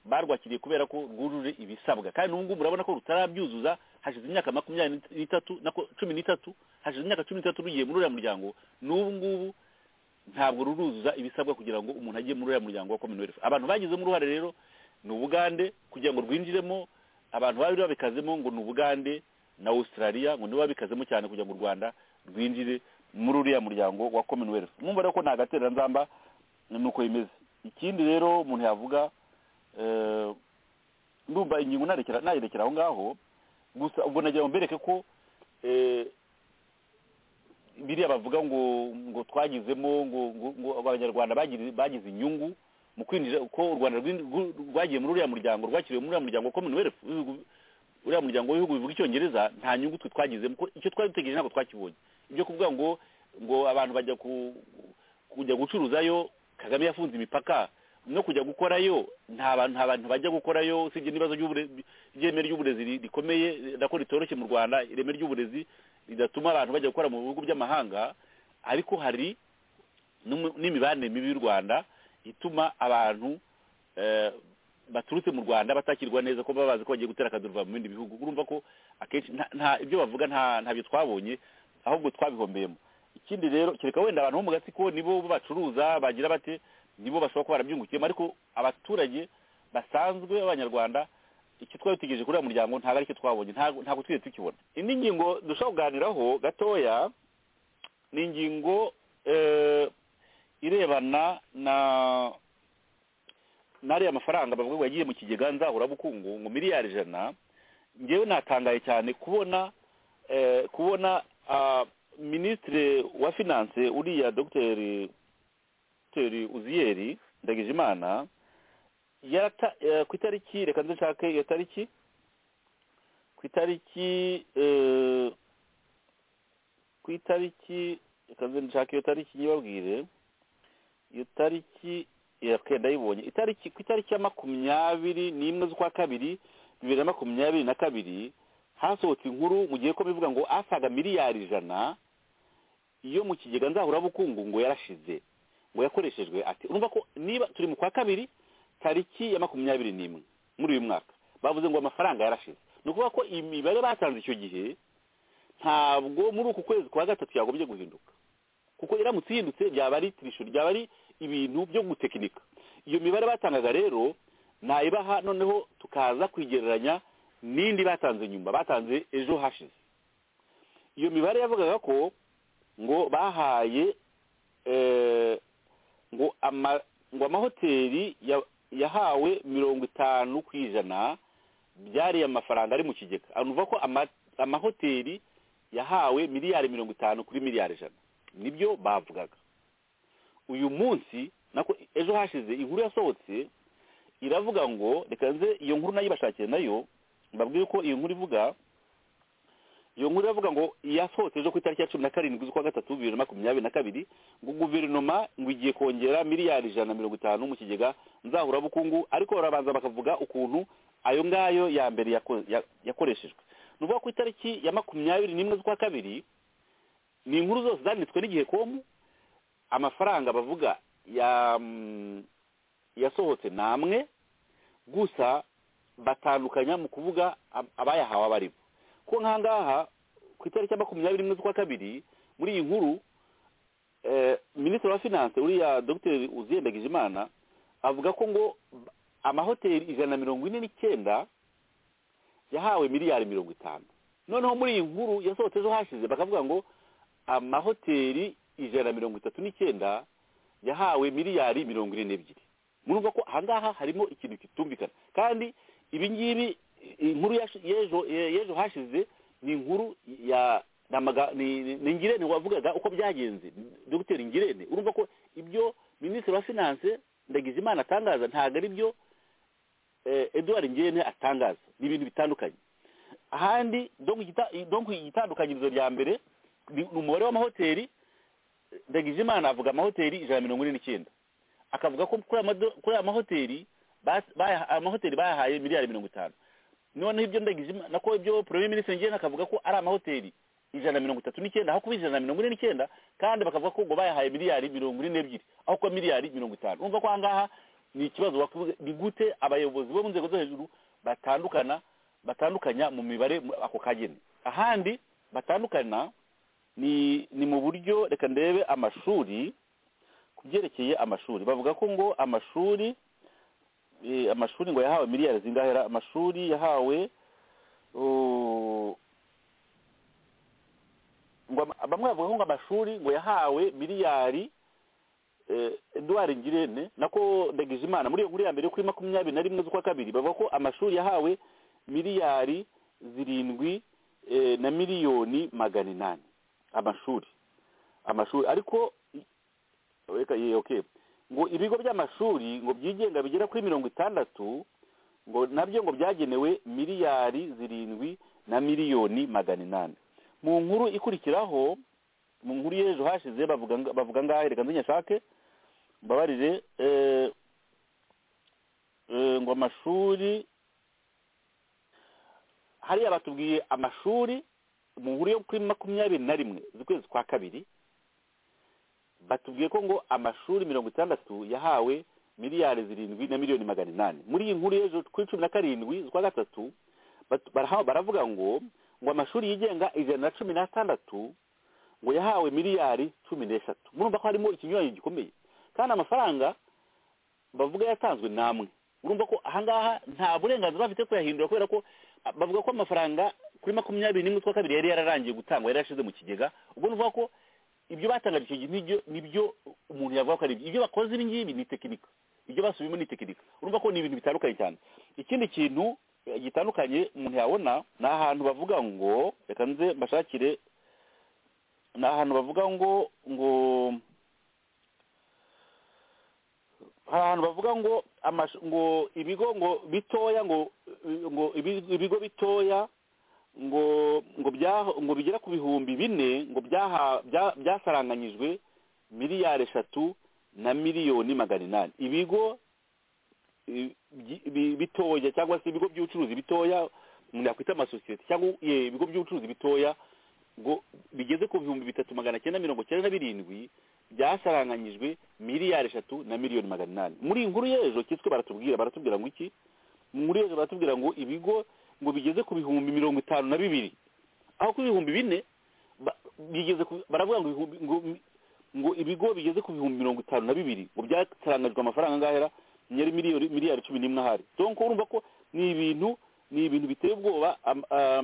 barwakiriye kubera ko rwujuje ibisabwa kandi n'ubu ngubu urabona ko rutarabyuzuza hashize imyaka makumyabiri n'itatu na ko- cumi n'itatu hashize imyaka cumi n'itatu rugiye muri uriya muryango n'ubu ngubu ntabwo ruruzuza ibisabwa kugira ngo umuntu ajye muri uriya muryango wa commonwealth abantu bagizemo uruhare rero ni ubugande kugira ngo rwinjiremo abantu bari babikazemo ngo ni ubugande na australia ngo nibo babikazemo cyane kugira ngo u rwanda rwinjire muri uriya muryango wa commonwealth mwumva rero ko nta gatereranzamba nuko bimeze ikindi rero umuntu yavuga eh, ndumva ingingo narekera nayerekera aho ngaho gusa ubwo nagira ngo mbereke ko eh, biriya bavuga ngo ngo twagizemo ngo ngo ngo abanyarwanda bagiri- bagize inyungu mu kwinjira ko u rwanda rwin- rw- rwagiye muri uriya muryango rwakiriwe muri uriya muryango wa commonwealth w'ibihugu- uriya muryango w'ibihugu bivuga icyongereza nta nyungu twe twagizemo ko icyo twari dutegereje ntabwo twakibonye ibyo kuvuga ngo ngo abantu bajya ku kujya gucuruzayo kagame yafunze imipaka no kujya gukorayo nta bantu nta bantu bajya gukorayo usibye n'ibibazo by'ubure- by'ireme ry'uburezi ri- rikomeye nako ritoroshye mu rwanda ireme ry'uburezi ridatuma abantu bajya gukora mu bihugu by'amahanga ariko hari n'umu- n'imibanire mibi y'u rwanda ituma abantu eh, baturutse mu rwanda batakirwa neza ko baba bazi ko bagiye gutera akaduruva mu bindi bihugu urumva ko akenshi nta- nta ibyo bavuga nta ntabyo twabonye ahubwo twabihombeyemo ikindi rero kereka wenda abantu bo mu gatsiko nibo bacuruza bagira bate nibo bashobora kuba barabyungukiyemo ariko abaturage basanzwe b'abanyarwanda icyo twari dutegereje kuri uriya muryango ntabwo aricyo twabonye ntabwo ntabwo twigeze tukibona indi ngingo dushobora kuganiraho gatoya ni ingingo eh, irebana na n'ariya mafaranga bavuga ngo yagiye mu kigega nzahurabukungu ngo miliyari ijana ngewe natangaye cyane kubona eh, kubona ah, minisitiri wa finance uriya dogiteri dogiteri uziyeri ndagijimana yarata eh, ku itariki reka ndushake iyo tariki ku itariki eh, ku itariki reka ndushake iyo tariki nyibabwire iyo tariki yakwe ndayibonye itariki ku itariki ya makumyabiri n'imwe z'ukwa kabiri bibiri na makumyabiri na kabiri hasohotse inkuru mu gihe ko bivuga ngo asaga miliyari ijana iyo mu kigega nzahurabukungu ngo yarashize ngo yakoreshejwe ati urumva ko niba turi mu kwa kabiri tariki ya makumyabiri n'imwe muri uyu mwaka bavuze ngo amafaranga yarashize ni ukuvuga ko imibare batanze icyo gihe ntabwo muri uku kwezi kwa gatatu yagombye guhinduka kuko iramutse ihindutse byaba ari tirisho byaba ari ibintu byo gutekinika iyo mibare batangaga rero ntayibaha noneho tukaza kuyigereranya n'indi batanze nyuma batanze ejo hashize iyo mibare yavugaga ko ngo bahaye eh, ngo ama ngo amahoteli ya- yahawe mirongo itanu ku ijana byari amafaranga ari mu kigega anuva ko ama- amahoteli yahawe miliyari mirongo itanu kuri miliyari ijana nibyo bavugaga uyu munsi nako ejo hashize inkuru yasohotse iravuga ngo reka nze iyo nkuru nayibashakiye nayo mbabwire ko iyo nkuru ivuga iyo nkuru iravuga ngo yasohotse ejo ku itariki ya cumi na karindwi z'ukwa gatatu bibiri na makumyabiri na kabiri ngo guverinoma ngo igiye kongera miliyari ijana na mirongo itanu mu kigega nzahurabukungu ariko barabanza bakavuga ukuntu ayo ngayo ya mbere yako- ya- yakoreshejwe ni ukuvuga ku itariki ya makumyabiri n'imwe z'ukwa kabiri ni inkuru zose zanditswe n'igihe komu amafaranga bavuga ya mm, yasohotse ni amwe gusa batandukanya mu kuvuga ab- abayahawe abaribo ko nkangaha ku itariki ya makumyabiri n'imwe z'ukwa kabiri muri iyi nkuru eh, minisitiri wa finance uriya dogiteri uziyendagije imana avuga ko ngo ba- amahoteli ijana na mirongo ine n'icyenda yahawe miliyari mirongo itanu noneho muri iyi nkuru yasohotse ejo hashize bakavuga ngo amahoteli ijana na mirongo itatu n'icyenda yahawe miliyari mirongo ine n'ebyiri murumva ko ahangaha harimo ikintu kitumvikana kandi ibi ngibi inkuru yash- y'ejo y'ejo hashize ni inkuru ya ni amaga- ni- ni- ni ngirente wavugaga uko byagenze dogiteri ngirente urumva ko ibyo minisitiri wa finance ndagijimana atangaza ntabwo ari byo eh, edouard ngirente atangaza ni ibintu bitandukanye ahandi donc igita- donc igitandukanyirizo rya mbere ni ni umubare w'amahoteli ndagijimana avuga amahoteli ijana na mirongo ine n'icyenda akavuga ko kuri amado- kuri aya mahoteli bas- baya- amahoteli bayahaye miliyari mirongo itanu noneho ibyo ndagijima nako ibyo premier ministre ngena akavuga ko ari amahoteli ijana na mirongo itatu n'icyenda aho kuba ijana na mirongo ine n'icyenda kandi bakavuga ko ngo bayahaye miliyari mirongo ine n'ebyiri aho kuba miliyari mirongo itanu urumva ko ahangaha ni ikibazo wakuvuga ni gute abayobozi bo mu nzego zo hejuru batandukana batandukanya mu mibare mu- ako kageni ahandi batandukana ni ni mu buryo reka ndebe amashuri ku byerekeye amashuri bavuga ko ngo amashuri eh, amashuri ngo yahawe miliyari zingahe ra- amashuri yahawe oh, ngo ama- bamwe bavuga ko ngo amashuri ngo yahawe miliyari eh, Edouard Ngirente nako Ndagijimana muri iyo nkuru ya mbere kuri makumyabiri na rimwe z'ukwa kabiri bavuga ko amashuri yahawe miliyari zirindwi eh, na miliyoni magana inani amashuri amashuri ariko i- reka ye- okay ngo ibigo by'amashuri ngo byigenga bigera kuri mirongo itandatu ngo nabyo ngo byagenewe miliyari zirindwi na miliyoni magana inani mu nkuru ikurikiraho mu nkuru y'ejo hashize bavuga nga- bavuga ngahe reka nzinyashake mbabarire eh, eh, ngo amashuri hariya batubwiye amashuri mu nkuru yo kuri makumyabiri na rimwe z'ukwezi kwa kabiri batubwiye ko ngo amashuri mirongo itandatu yahawe miliyari zirindwi na miliyoni magana inani muri iyi nkuru y'ejo kuri cumi na karindwi z'ukwa gatatu bat- baraha- baravuga ngo ngo amashuri yigenga ijana na cumi n'atandatu ngo yahawe miliyari cumi n'eshatu murumva ko harimo ikinyuranyo gikomeye kandi amafaranga bavuga yatanzwe namwe urumva ko ahangaha nta burenganzira bafite kuyahindura kubera ko ah, bavuga ko amafaranga kuri makumyabiri n'imwe z'ukwa kabiri yari yararangiye gutangwa yari yarashize mu kigega ubwo nuvuga ko ibyo batangaje icyo gihe nibyo nibyo umuntu yavuga ko ari ibyo ibyo bakoze ibi ngibi ni tekinika ibyo basubiyemo ni tekinika urumva ko ni ibintu bitandukanye cyane ikindi kintu eh, gitandukanye umuntu yabona ni ahantu bavuga ngo reka nze mbashakire ni ahantu bavuga ngo ngo hari ahantu bavuga ngo amash- ngo ibigo ngo bitoya ngo eh, ngo ibi- ibigo bitoya ngo ngo bya- ngo bigera ku bihumbi bine ngo byaha- bya- byasaranganyijwe miliyari eshatu na miliyoni magana inani ibigo eh, byi- bi- bitoya cyangwa se ibigo by'ubucuruzi bitoya umuntu yakwita amasosiyete cyangwa eh, ibigo by'ubucuruzi bitoya ngo bigeze ku bihumbi bitatu magana cyenda mirongo cyenda na birindwi byasaranganyijwe miliyari eshatu na miliyoni magana inani muri iyi nkuru y'ejo cyitwa baratubwira baratubwira ngo iki mu nkuru y'ejo baratubwira ngo ibigo ngo bigeze ku bihumbi mirongo itanu na bibiri aho ku bihumbi bine ba- bigeze ku- baravuga ngo ibihumbi- ngo ngo ibigo bigeze ku bihumbi mirongo itanu na bibiri ngo byasarangajwe amafaranga angahera yari miliyoni miliyari cumi n'imwe ahari donc urumva ko ni ibintu ni ibintu biteye ubwoba am- ah,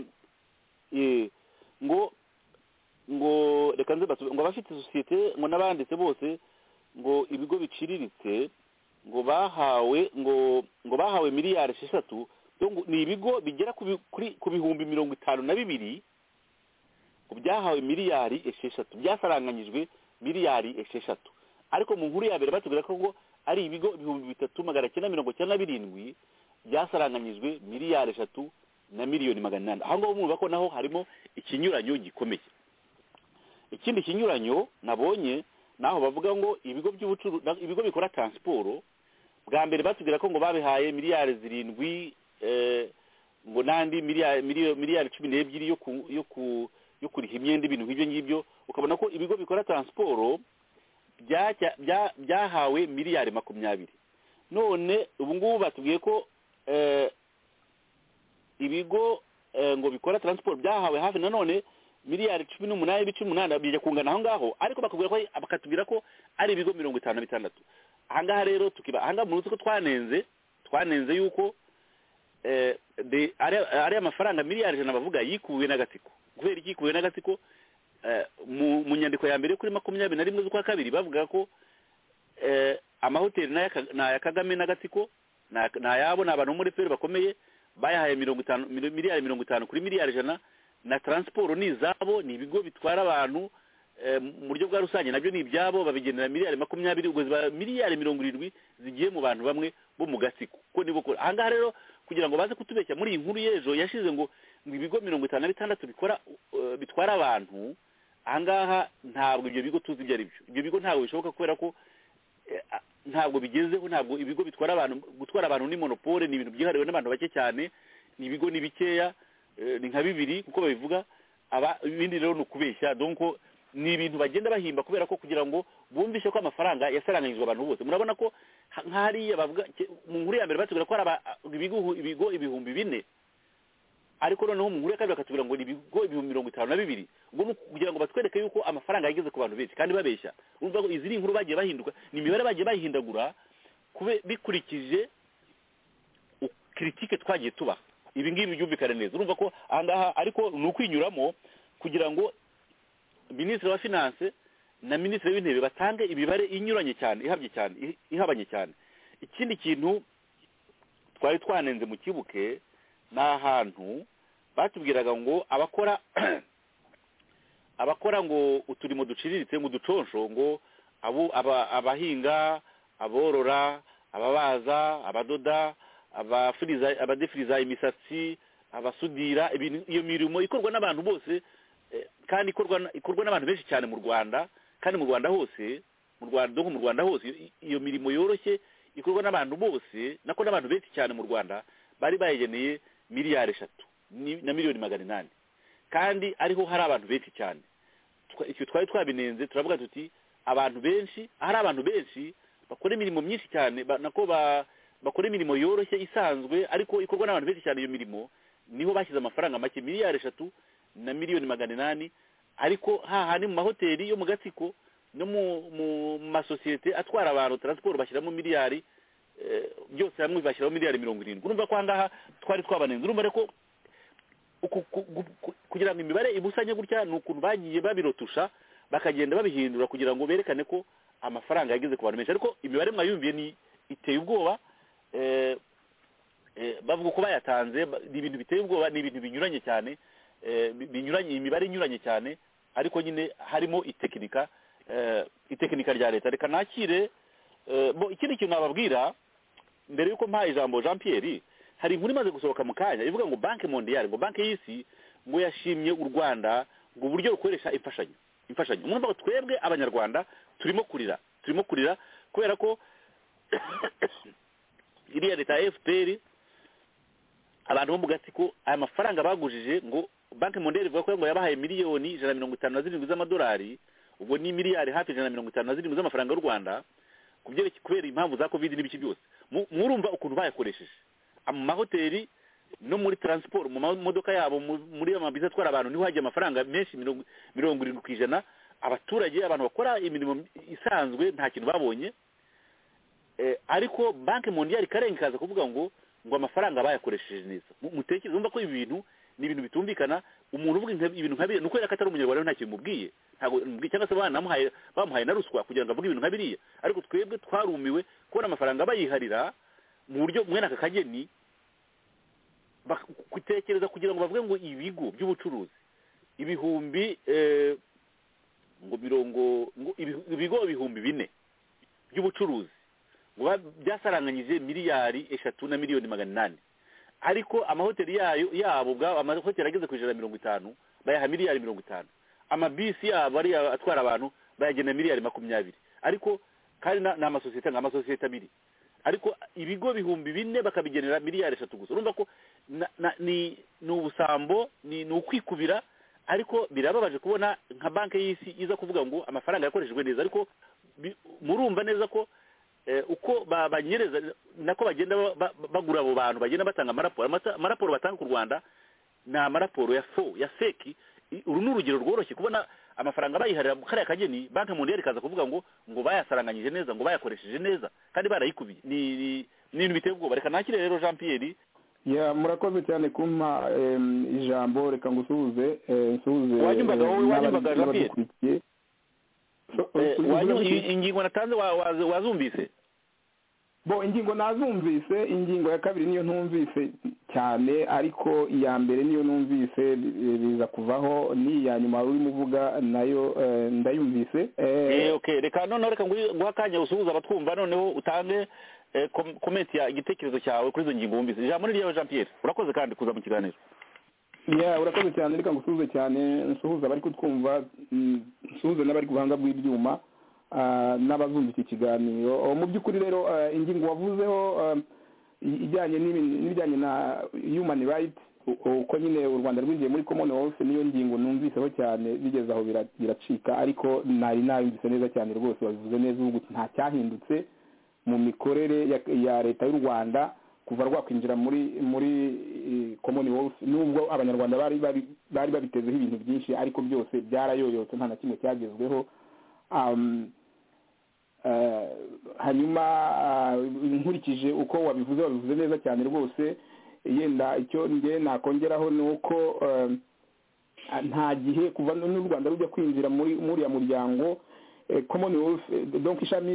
eh, ngo ngo reka nze mbasube- ngo abafite sosiyete ngo n'abanditse bose ngo ibigo biciriritse ngo bahawe ngo ngo bahawe miliyari esheshatu zo ngo- ni ibigo bigera ku bi- kuri- ku bihumbi mirongo itanu na bibiri ngo byahawe miliyari esheshatu byasaranganyijwe miliyari esheshatu ariko mu nkuru ya mbere batubwira ko ngo ari ibigo ibihumbi bitatu magana cyenda mirongo cyenda na birindwi byasaranganyijwe miliyari eshatu na miliyoni magana inani aho ngaho mwumva ko naho harimo ikinyuranyo gikomeye ikindi kinyuranyo nabonye naho bavuga ngo ibigo by'ubucuruzi ibigo bikora transiporo bwa mbere batubwira ko ngo babihaye miliyari zirindwi eh, ngo n'andi miliyari miliyo- miliyari cumi n'ebyiri yo ku yo ku yo kuriha imyenda ibintu nk'ibyo ngibyo ukabona ko ibigo bikora transiporo byajya- bya- byahawe miliyari makumyabiri none ubu ngubu batubwiye ko eh, ibigo eh, ngo bikora transport byahawe hafi nanone miliyari cumi n'umunani ibice umunani bijya kungana aho ngaho ariko bakubwira ko bakatubwira ko ari ibigo mirongo itanu na bitandatu ahangaha rero tukiba ahangaha munsi ko twanenze twanenze yuko eh, de- ari- ari amafaranga miliyari ijana bavuga yikubiwe n'agatsiko kubera iki yikubiwe n'agatsiko eh, mu mu nyandiko ya mbere kuri makumyabiri na rimwe z'ukwa kabiri bavuga ko eh, amahoteli n'aya Ka- n'aya kagame n'agatsiko na- ni ayabo ni abantu bo muri feri bakomeye bayahaye mirongo itanu mil- miliyari mirongo itanu kuri miliyari ijana na transiporo ni izabo ni ibigo bitwara abantu eh, mu buryo bwa rusange nabyo ni ibyabo babigenera miliyari makumyabiri ubwo ziba miliyari mirongo irindwi zigiye mu bantu bamwe bo mu gatsiko ko nibo kora ahangaha rero kugira ngo baze kutubeshya muri iyi nkuru y'ejo yashize ngo ngo ibigo mirongo itanu na bitandatu bikora eh, bitwara abantu ahangaha ntabwo ibyo bigo tuzi ibyo ari byo ibyo bigo ntabwo bishoboka kubera ko eh, a- ntabwo bigezeho ntabwo ibigo bitwara abantu gutwara abantu ni monopole ni ibintu byihariwe n'abantu bake cyane ni ibigo ni bikeya eh, ni nka bibiri kuko babivuga aba ibindi rero ni ukubeshya donc ni ibintu bagenda bahimba kubera ko kugira ngo bumvishe ko amafaranga yasaranganyijwe abantu bose murabona ko ha- nk'ariya bavuga mu nkuru ya mbere batubwira ko hari aba- ibigo ibigo ibihumbi bine ariko noneho mu nkuru ya kabiri bakatubwira ngo ni ibigo ibihumbi mirongo itanu na bibiri ubwo ni kugira ngo batwereke yuko amafaranga yageze ku bantu benshi kandi babeshya urumva ko izi ni inkuru bagiye bahinduka ni imibare bagiye bahindagura kube bikurikije u- kiritike twagiye tubaha ibi ngibi byumvikane neza urumva ko aha ngaha ariko ni ukwinyuramo kugira ngo minisitiri wa finance na minisitiri w'intebe batange imibare inyuranye cyane ihabye cyane i- ihabanye cyane ikindi kintu twari twanenze mu kibuke ni ahantu batubwiraga ngo abakora abakora ngo uturimo duciriritse mu duconsho ngo abo aba- abahinga aborora ababaza abadoda abafuriza abadefiriza imisatsi abasudira ibintu- iyo mirimo ikorwa n'abantu bose eh, kandi ikorwa na- ikorwa n'abantu benshi cyane mu Rwanda kandi mu Rwanda hose mu Rwanda no mu Rwanda hose iyo- iyo mirimo yoroshye ikorwa n'abantu bose nako n'abantu benshi cyane mu Rwanda bari bayigeneye miliyari eshatu ni- na miliyoni magana inani kandi ariho hari abantu benshi cyane Twa- icyo twari twabinenze turavuga tuti abantu benshi ahari abantu benshi bakora imirimo myinshi cyane ba- nako ba- bakora imirimo yoroshye isanzwe ariko ikorwa n'abantu benshi cyane iyo mirimo niho bashyize amafaranga make miliyari eshatu na miliyoni magana inani ariko hahandi mu mahoteli yo mu gatsiko no mu mu masosiyete atwara abantu taransiporo bashyiramo miliyari eh, byose hamwe bashyiramo miliyari mirongo irindwi urumva ko aha ngaha twari twabanenze urumva rero ko uku- ku- gu- ku- kugira ngo imibare ibusanye gutya ni ukuntu bagiye babirotusha bakagenda babihindura kugira ngo berekane ko amafaranga yageze ku bantu benshi ariko imibare mwayumviye ni iteye ubwoba eh, eh, bavuga ko bayatanze ba- ni ibintu biteye ubwoba ni ibintu binyuranye cyane eh, bi- binyuranye imibare inyuranye cyane ariko nyine harimo itekinika eh, itekinika rya leta reka nakire eh, bo ikindi kintu nababwira mbere yuko mpaye ijambo jean pierre hari inkuru imaze gusohoka mu kanya ivuga ngo banki mondiyari ngo banki y'isi ngo yashimye u rwanda ngo uburyo rukoresha imfashanyo imfashanyo urumva ko twebwe abanyarwanda turimo kurira turimo kurira kubera ko iriya leta ya fpr abantu bo mu gatsiko aya mafaranga bagujije ngo banki mondiyari ivuga ko ngo yabahaye miliyoni ijana na mirongo itanu na zirindwi z'amadolari ubwo ni miliyari hafi ijana na mirongo itanu na zirindwi z'amafaranga y'u rwanda ku byerekeye kubera impamvu za covid n'ibiki byose Mu- murumva ukuntu bayakoresheje mu mahoteli no muri taransiporo mu mamodoka yabo mu- muri ya mabisi atwara abantu niho hagiye amafaranga menshi mirongo mirongo irindwi ku ijana abaturage abantu bakora imirimo isanzwe nta kintu babonye Eh, ariko banki mondiyari ikarenga ikaza kuvuga ngo ngo amafaranga bayakoresheje neza Mu- mutekereze urumva ko ibi bintu ni ibintu bitumvikana umuntu uvuga nka- ibintu nka biriya ni ukubera ko atari umunyarwanda nta kintu mubwiye ntabwo mubwiye cyangwa se banamuhaye bamuhaye na ruswa kugira ngo avuge ibintu nka biriya ariko twebwe twarumiwe kubona amafaranga bayiharira mu buryo mwene aka kageni bak- gutekereza kugira ngo bavuge ngo ibigo by'ubucuruzi ibihumbi eh, ngo mirongo ngo ibi- ibigo ibihumbi bine by'ubucuruzi ngo ba- byasaranganyije miliyari eshatu na miliyoni magana inani ariko amahoteli yayo yabo ubwabo amahoteli ageze ku ijana na mirongo itanu bayaha miliyari mirongo itanu amabisi yabo ariya atwara abantu bayagena miliyari makumyabiri ariko kandi na- ni amasosiyete ni amasosiyete abiri ariko ibigo bihumbi bine bakabigenera miliyari eshatu gusa urumva ko na- na- ni ni ubusambo ni ni ukwikubira ariko birababaje kubona nka banki y'isi iza kuvuga ngo amafaranga yakoreshejwe neza ariko bi- murumva neza ko eh, uko ba- banyereza nako bagenda ba- ba- bagura abo bantu bagenda batanga amaraporo Amata- amaraporo batanga ku rwanda ni amaraporo ya fo ya seki I- uru ni urugero rworoshye kubona amafaranga bayiharira mu kariya kageni banki mondiyari ikaza kuvuga ngo ngo bayasaranganyije neza ngo bayakoresheje neza kandi barayikubiye ni ni- ni ibintu biteye ubwoba reka nakire rero jean pierre ya murakoze cyane kumpa em, ijambo reka ngusuhuze eh, nsuhuze Wanyumvaga eh, wowe, wanyumvaga n'abari- Jean-Pierre? n'abadukurikiye. So- Eh, usubiza wanyu- iki? i- ingingo natanze wa- wa- wazumvise bo ingingo nazumvise ingingo ya kabiri niyo ntumvise cyane ariko iya mbere niyo numvise bi- biza kuvaho n'iya nyuma urimo uvuga nayo eh, ndayumvise eh, Eh, okay reka noneho reka nguhe nguhe akanya usuhuza abatwumva noneho utange eh, kom- komenti ya igitekerezo cyawe kuri izo ngingo wumvise ijambo ni ryawe jean pierre urakoze kandi kuza mu kiganiro ya urakoze cyane reka ngusuhuze cyane nsuhuze abari kutwumva mm, nsuhuze n'abari ku buhanga bw'ibyuma ah, n'abazumva iki kiganiro Oh, mu by'ukuri rero ah, ingingo wavuzeho ah, i- ijyanye n'ibin- n'ibijyanye na human right u- uko nyine u rwanda rwinjiye muri commonwealth niyo ngingo numviseho cyane bigeze aho bira- biracika ariko nari nayumvise neza cyane rwose wabivuze neza ubu nta cyahindutse mu mikorere ya, ya leta y'u rwanda kuva rwakwinjira muri muri commonwealth nubwo abanyarwanda bari bari bari babitezeho ibintu byinshi ariko byose byarayoyotse nta na kimwe cyagezweho um, uh, hanyuma uh, nkurikije uko wabivuze wabivuze neza cyane rwose yenda icyo nge nakongeraho ni uko um, nta gihe kuva n'u rwanda rujya kwinjira muri muriya muryango commonwealth donc ishami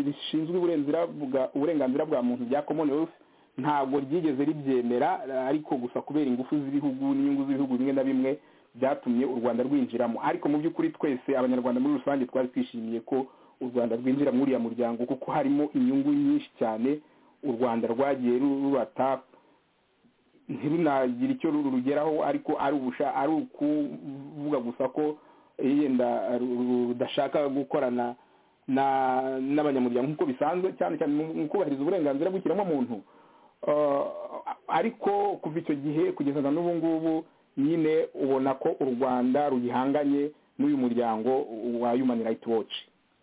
rishinzwe uburenganzira bwa muntu rya commonwealth ntabwo ryigeze ribyemera ariko gusa kubera ingufu z'ibihugu n'inyungu z'ibihugu bimwe na bimwe byatumye u rwanda rwinjiramo ariko mu by'ukuri twese abanyarwanda muri rusange twari twishimiye ko u rwanda rwinjira muri uriya muryango kuko harimo inyungu nyinshi cyane u rwanda rwagiye rubata ntirunagira icyo rurugeraho ariko ari ukuvuga gusa ko yenda rudashaka gukorana n'abanyamuryango nk'uko bisanzwe cyane cyane mu kubahiriza uburenganzira bw'ikiremwamuntu ariko kuva icyo gihe kugeza na n'ubu ngubu nyine ubona ko u rwanda rugihanganye n'uyu muryango wa human rights watch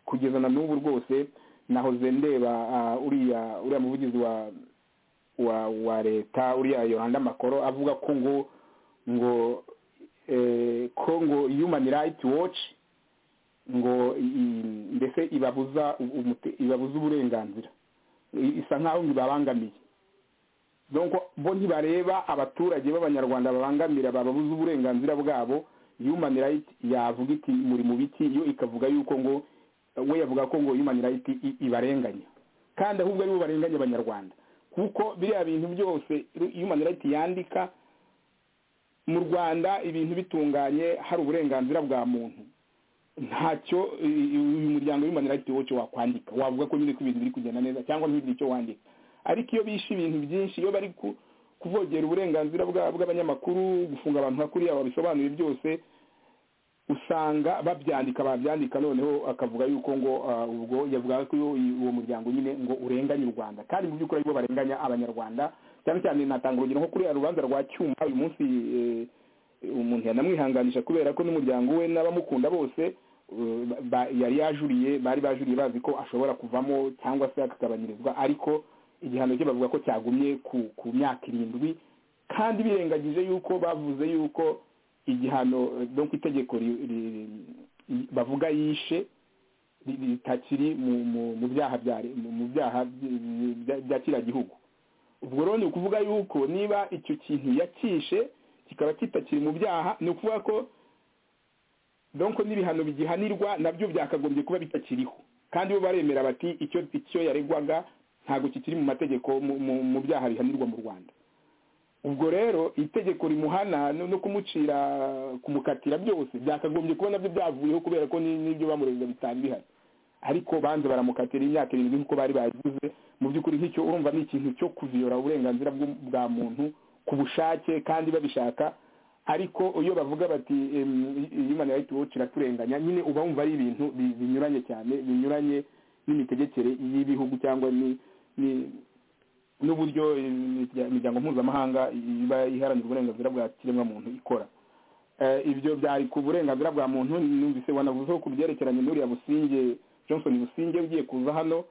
kugeza na n'ubu rwose nahoze ndeba uriya uriya muvugizi wa wa wa leta uriya yoranda makoro avuga ko ngo ngo ko ngo human rights watch ngo mbese ibabuza ibabuza uburenganzira isa nkaho ibabangamiye donc bo ntibareba abaturage b'abanyarwanda babangamira bababuza uburenganzira bwabo human rights yavuga iti muri mu biti yo ikavuga yuko ngo we yavuga ko ngo human rights ibarenganya kandi ahubwo aribo barenganya abanyarwanda kuko biriya bintu byose human rights yandika mu rwanda ibintu bitunganye hari uburenganzira bwa muntu ntacyo uyu muryango human rights watch wakwandika wavuga ko nyine ko ibintu biri kugenda neza cyangwa ntibigire icyo wandika ariko iyo bishe ibintu byinshi iyo bari kuvogera uburenganzira bw'abanyamakuru gufunga abantu nka kuriya babisobanuye byose usanga babyandika babyandika noneho akavuga yuko ngo ubwo yavuga ko uwo muryango nyine ngo urenganye u rwanda kandi mu by'ukuri aribo barenganya abanyarwanda cyane cyane natanga urugero nko kuriya rubanza rwa cyuma uyu munsi umuntu yanamwihanganisha kubera ko n'umuryango we n'abamukunda bose yari yajuriye bari bajuriye bazi ko ashobora kuvamo cyangwa se akagabanyirizwa ariko igihano cye bavuga ko cyagumye ku myaka irindwi kandi birengagije yuko bavuze yuko igihano donc itegeko bavuga yishe ritakiri mu byaha mu byaha bya kiriya gihugu ubwo rero ni ukuvuga yuko niba icyo kintu yakishe kikaba kitakiri mu byaha ni ukuvuga ko donc n'ibihano bigihanirwa nabyo byakagombye kuba bitakiriho kandi bo baremera bati icyo icyo yaregwaga ntabwo kikiri mu mategeko mu byaha bihanirwa mu rwanda ubwo rero itegeko rimuhana no kumucira kumukatira byose byakagombye kuba nabyo byavuyeho kubera ko n'ibyo bamurega bitari bihari ariko banze baramukatira imyaka irindwi nk'uko bari bagize mu by'ukuri nk'icyo urumva ni ikintu cyo kuviyora uburenganzira bwa muntu ku bushake kandi babishaka ariko iyo bavuga bati human rights watch iraturenganya nyine uba wumva ari ibintu binyuranye cyane binyuranye n'imitegekere y'ibihugu cyangwa ni n'uburyo imiryango mpuzamahanga iba iharanira uburenganzira bwa kiremwamuntu ikora ibyo byari ku burenganzira bwa muntu numvise wanavuzeho ku byerekeranye n'uriya businge johnson businge ugiye kuza hano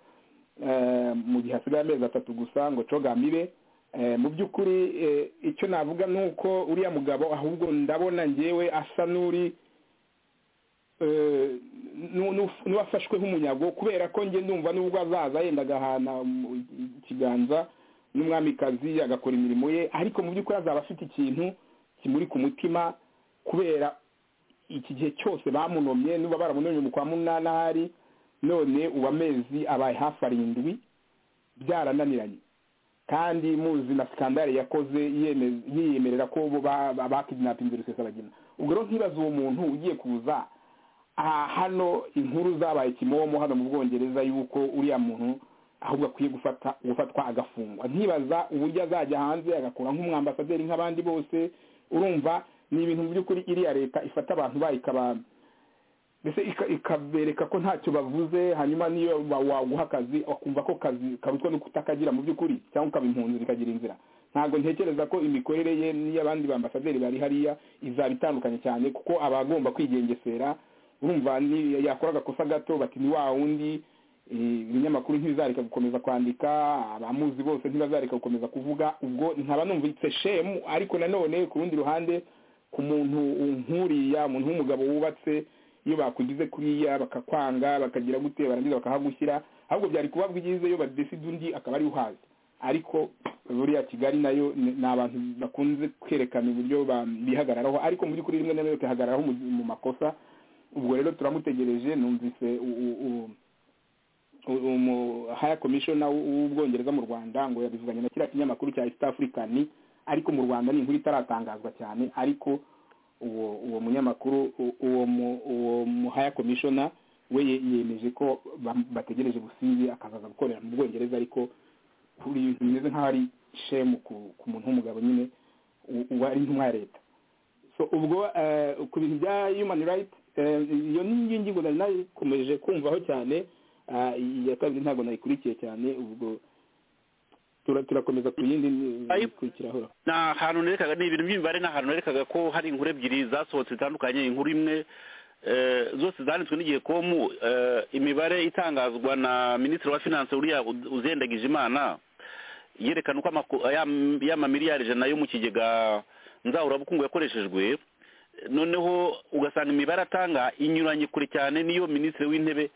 mu gihe hasigaye amezi atatu gusa ngo cogamibe mu by'ukuri icyo navuga ni uko uriya mugabo ahubwo ndabona ngewe asa n'uri n'uwafashwe nk'umunyago kubera ko njye ndumva n'ubwo azaza yenda agahana ikiganza n'umwamikazi agakora imirimo ye ariko mu by'ukuri azaba afite ikintu kimuri ku mutima kubera iki gihe cyose bamunomye niba baramunomye mu kwa munani none ubu amezi abaye hafi arindwi byarananiranye kandi muzi na sikandari yakoze yiyemerera ko bo bakidinapinze rusesabagina ubwo rero ntibaze uwo muntu ugiye kuza aha hano inkuru zabaye kimomo hano mu bwongereza yuko uriya muntu ahubwo akwiye gufata gufatwa agafungwa ntibaza uburyo azajya hanze agakora nk'umwambasaderi nk'abandi bose urumva ni ibintu mu by'ukuri iriya leta ifata abantu bayikaba mbese ikabereka ko ntacyo bavuze hanyuma niyo waguha akazi wakumva ko kazi karutwa no kutakagira mu by'ukuri cyangwa ukaba impunzi ikagira inzira ntabwo ntekereza ko imikorere ye n'iy'abandi bambasaderi bari hariya izaba itandukanye cyane kuko aba agomba kwigengesera urumva yakora agakosa gato bati ni wa wundi ibinyamakuru ntibizareka gukomeza kwandika abamuzi bose ntibazareka gukomeza kuvuga ubwo nkaba numvise shemu ariko nanone ku rundi ruhande ku muntu nk'uriya muntu w'umugabo wubatse iyo bakugize kuriya bakakwanga bakagira gute barangiza bakahagushyira ahubwo byari kuba bwiza iyo badeside undi akaba ari uhazi ariko buriya kigali nayo ni abantu bakunze kwerekana uburyo bihagararaho ariko mu by'ukuri rimwe na rimwe tuhagararaho mu makosa ubwo rero turamutegereje numvise haya komishona w'ubwongereza mu rwanda ngo yabivuganye na kiriya kinyamakuru cya east african ariko mu rwanda ni inkuru itaratangazwa cyane ariko uwo uwo munyamakuru uwo muhaya komishona we yemeje ko bategereje busingi akazaza gukorera mu bwongereza ariko kuri bimeze nk'aho ari shemu ku muntu w'umugabo nyine wari intumwa ya leta so ubwo ku bintu bya human right iyo ni ingingo nari nakomeje kumvaho cyane iya kabiri ntabwo nayikurikiye cyane ubwo turakomeza ku yindi ikurikiraho ni ahantu nerekaga ni ibintu by'imibare ni ahantu nerekaga ko hari inkuru ebyiri zasohotse zitandukanye inkuru imwe zose zanditswe n'igihe komu imibare itangazwa na minisitiri wa finanse uriya uzendagije imana yerekana uko y'amamiliyari ijana yo mu kigega nzahurabukungu yakoreshejwe noneho ugasanga imibare atanga inyuranye kure cyane n'iyo minisitiri w'intebe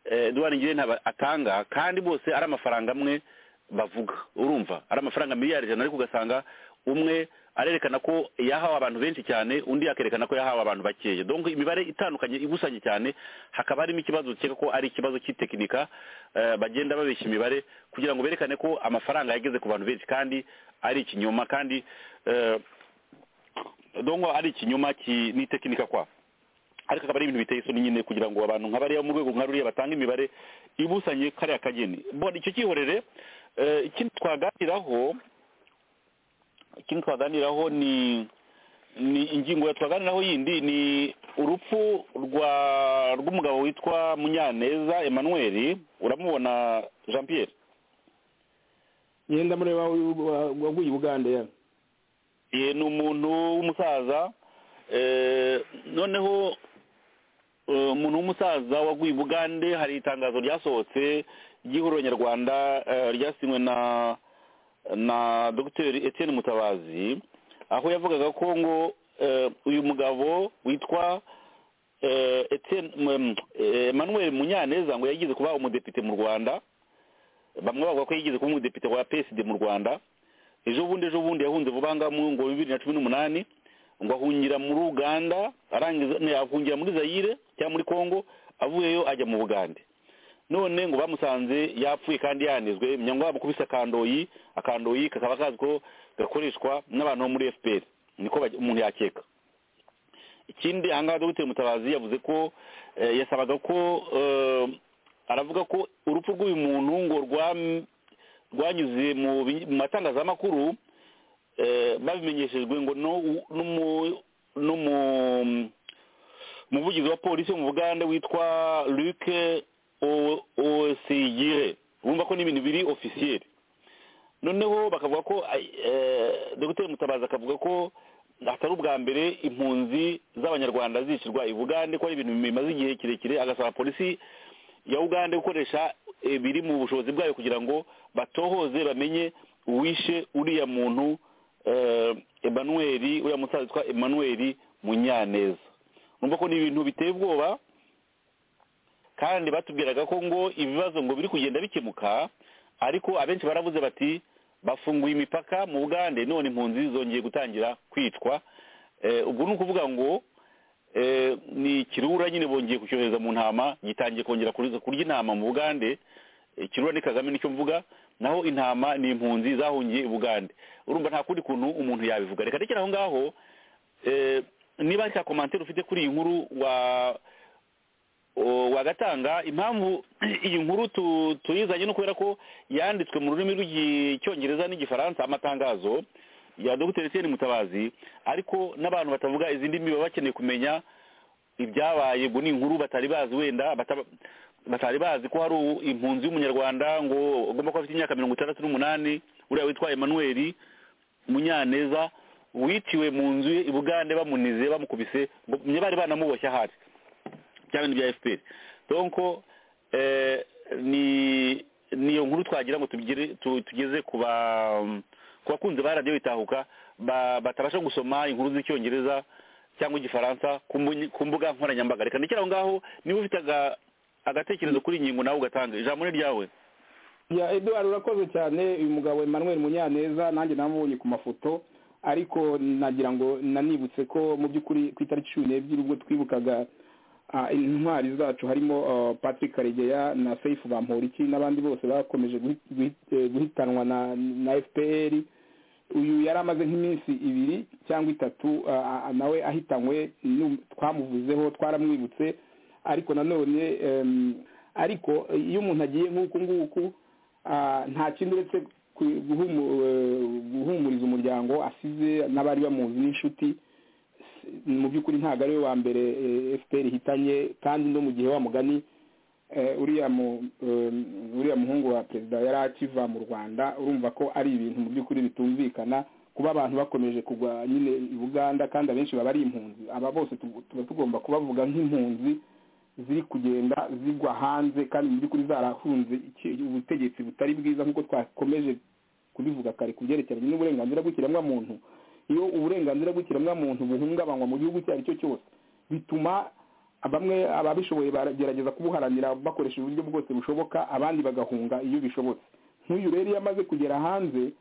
eduwari ngirente atanga kandi bose ari amafaranga amwe bavuga urumva ari amafaranga miliyari ijana ariko ugasanga umwe arerekana ko yahawe abantu benshi cyane undi akerekana ko yahawe abantu bakeya donko imibare itandukanye ibusanye cyane hakaba harimo ikibazo ukeka ko ari ikibazo cy'itekinika bagenda babeshya imibare kugira ngo berekane ko amafaranga yageze ku bantu benshi kandi ari ikinyoma kandi donko ari ikinyoma n'itekinika kwabo ariko akaba ari ibintu biteye isoni nyine kugira ngo abantu nka bariya mu rwego nka ruriya batanga imibare ibusanye kariya kageni mbona icyo cyihorere ikindi twaganiraho ikindi twaganiraho ni ni ingingo twaganiraho yindi ni urupfu rwa rw'umugabo witwa munyaneza emmanuel uramubona jean pierre yenda mureba waguye uganda ya ni umuntu w'umusaza noneho umuntu w'umusaza waguye i bugande hari itangazo ryasohotse ry'ihuriro nyarwanda ryasinywe na na dogiteri etienne mutabazi aho yavugaga ko ngo uyu mugabo witwa emmanuel munyaneza ngo yigeze kuba umudepite mu rwanda bamwe bavuga ko yigeze kuba umudepite wa peside mu rwanda ejo bundi ejo bundi yahunze vuba ngaho ngo bibiri na cumi n'umunani ngo ahungira muri uganda arangiza ahungira muri zayire cyangwa muri congo avuyeyo ajya mu bugande none ngo bamusanze yapfuye kandi yanizwe ngo bamukubise akandoyi akandoyi kakaba kazi ko gakoreshwa n'abantu bo muri fpr niko umuntu yakeka ikindi ahangaha dogiteri mutabazi yavuze ko yasabaga ko aravuga ko urupfu rw'uyu muntu ngo rwanyuze mu matangazamakuru babimenyeshejwe ngo n'umuvugizi wa polisi wo mu bugande witwa luc osiyire wumva ko n'ibintu biri ofisiyeri noneho bakavuga ko dogiteri mutabazi akavuga ko atari ubwa mbere impunzi z'abanyarwanda zicirwa i bugande ko ari ibintu bimaze igihe kirekire agasaba polisi ya ugande gukoresha biri mu bushobozi bwayo kugira ngo batohoze bamenye uwishe uriya muntu emanweri uriya musaza witwa emanweri munyaneza numva ko ni ibintu biteye ubwoba kandi batubwiraga ko ngo ibibazo ngo biri kugenda bikemuka ariko abenshi baravuze bati bafunguye imipaka mu bugande none impunzi zongeye gutangira kwicwa ubwo ni ukuvuga ngo ni ikirura nyine bongeye kucyohereza mu ntama gitangiye kongera kurya intama mu bugande ikirura ni kagame nicyo mvuga naho intama ni impunzi zahungiye i bugande urumva nta kundi kuntu umuntu yabivuga reka rekera aho ngaho niba nta komantere ufite kuri iyi nkuru wagatanga impamvu iyi nkuru tuyizanye no kubera ko yanditswe mu rurimi rw'icyongereza n'igifaransa amatangazo ya dogiteri etienne mutabazi ariko n'abantu batavuga izindi ndimi baba bakeneye kumenya ibyabaye ngo ni inkuru batari bazi wenda batari bazi ko hari impunzi y'umunyarwanda ngo agomba kuba afite imyaka mirongo itandatu n'umunani uriya witwa emmanuel munyaneza wiciwe mu nzu ye i bugande bamunize bamukubise bari banamuboshye ahari bya bintu bya fpr donko ni ni iyo nkuru twagira ngo tugire tu- tugeze ku ba ku bakunzi ba radiyo itahuka ba- batabasha gusoma inkuru z'icyongereza cyangwa igifaransa ku mbu- ku mbuga nkoranyambaga reka ndekere aho ngaho niba ufite aga- agatekerezo kuri iyi ngingo nawe ugatanga ijambo ni ryawe ya eduwari urakoze cyane uyu mugabo emmanuel munyaneza nanjye namubonye ku mafoto ariko nagira ngo nanibutse ko mu by'ukuri ku itariki cumi n'ebyiri ubwo twibukaga ah, intwari zacu harimo ah, patrick karegeya na seifu bamporiki n'abandi bose bakomeje guhi- guhi- eh, guhitanwa na na fpr uyu yari amaze nk'iminsi ibiri cyangwa itatu ah, ah, nawe ahitanywe nu- twamuvuzeho twaramwibutse ariko nanone em, ariko iyo umuntu agiye nk'uku nguku ah, nta kindi uretse ku- guhumu- eh, guhumuriza umuryango asize n'abari bamuzi n'inshuti S- mu by'ukuri ntabwo ari we wa mbere eh, fpr ihitanye kandi no mu gihe wa mugani eh, uriya mu- em, uriya muhungu wa perezida yari akiva mu rwanda urumva ko ari ibintu mu by'ukuri bitumvikana kuba abantu bakomeje kugwa nyine i buganda kandi abenshi baba ari impunzi aba bose tugu- tuba tugomba kubavuga nk'impunzi ziri kugenda zigwa hanze kandi mu by'ukuri zarahunze iki- ubutegetsi butari bwiza nk'uko twakomeje kubivuga kare ku byerekeranye n'uburenganzira bw'ikiremwamuntu iyo uburenganzira bw'ikiremwamuntu buhungabanywa mu gihugu icyo ari cyo cyose bituma bamwe ababishoboye baragerageza kubuharanira bakoresha uburyo bwose bushoboka abandi bagahunga iyo bishobotse nk'uyu rero iyo amaze kugera hanze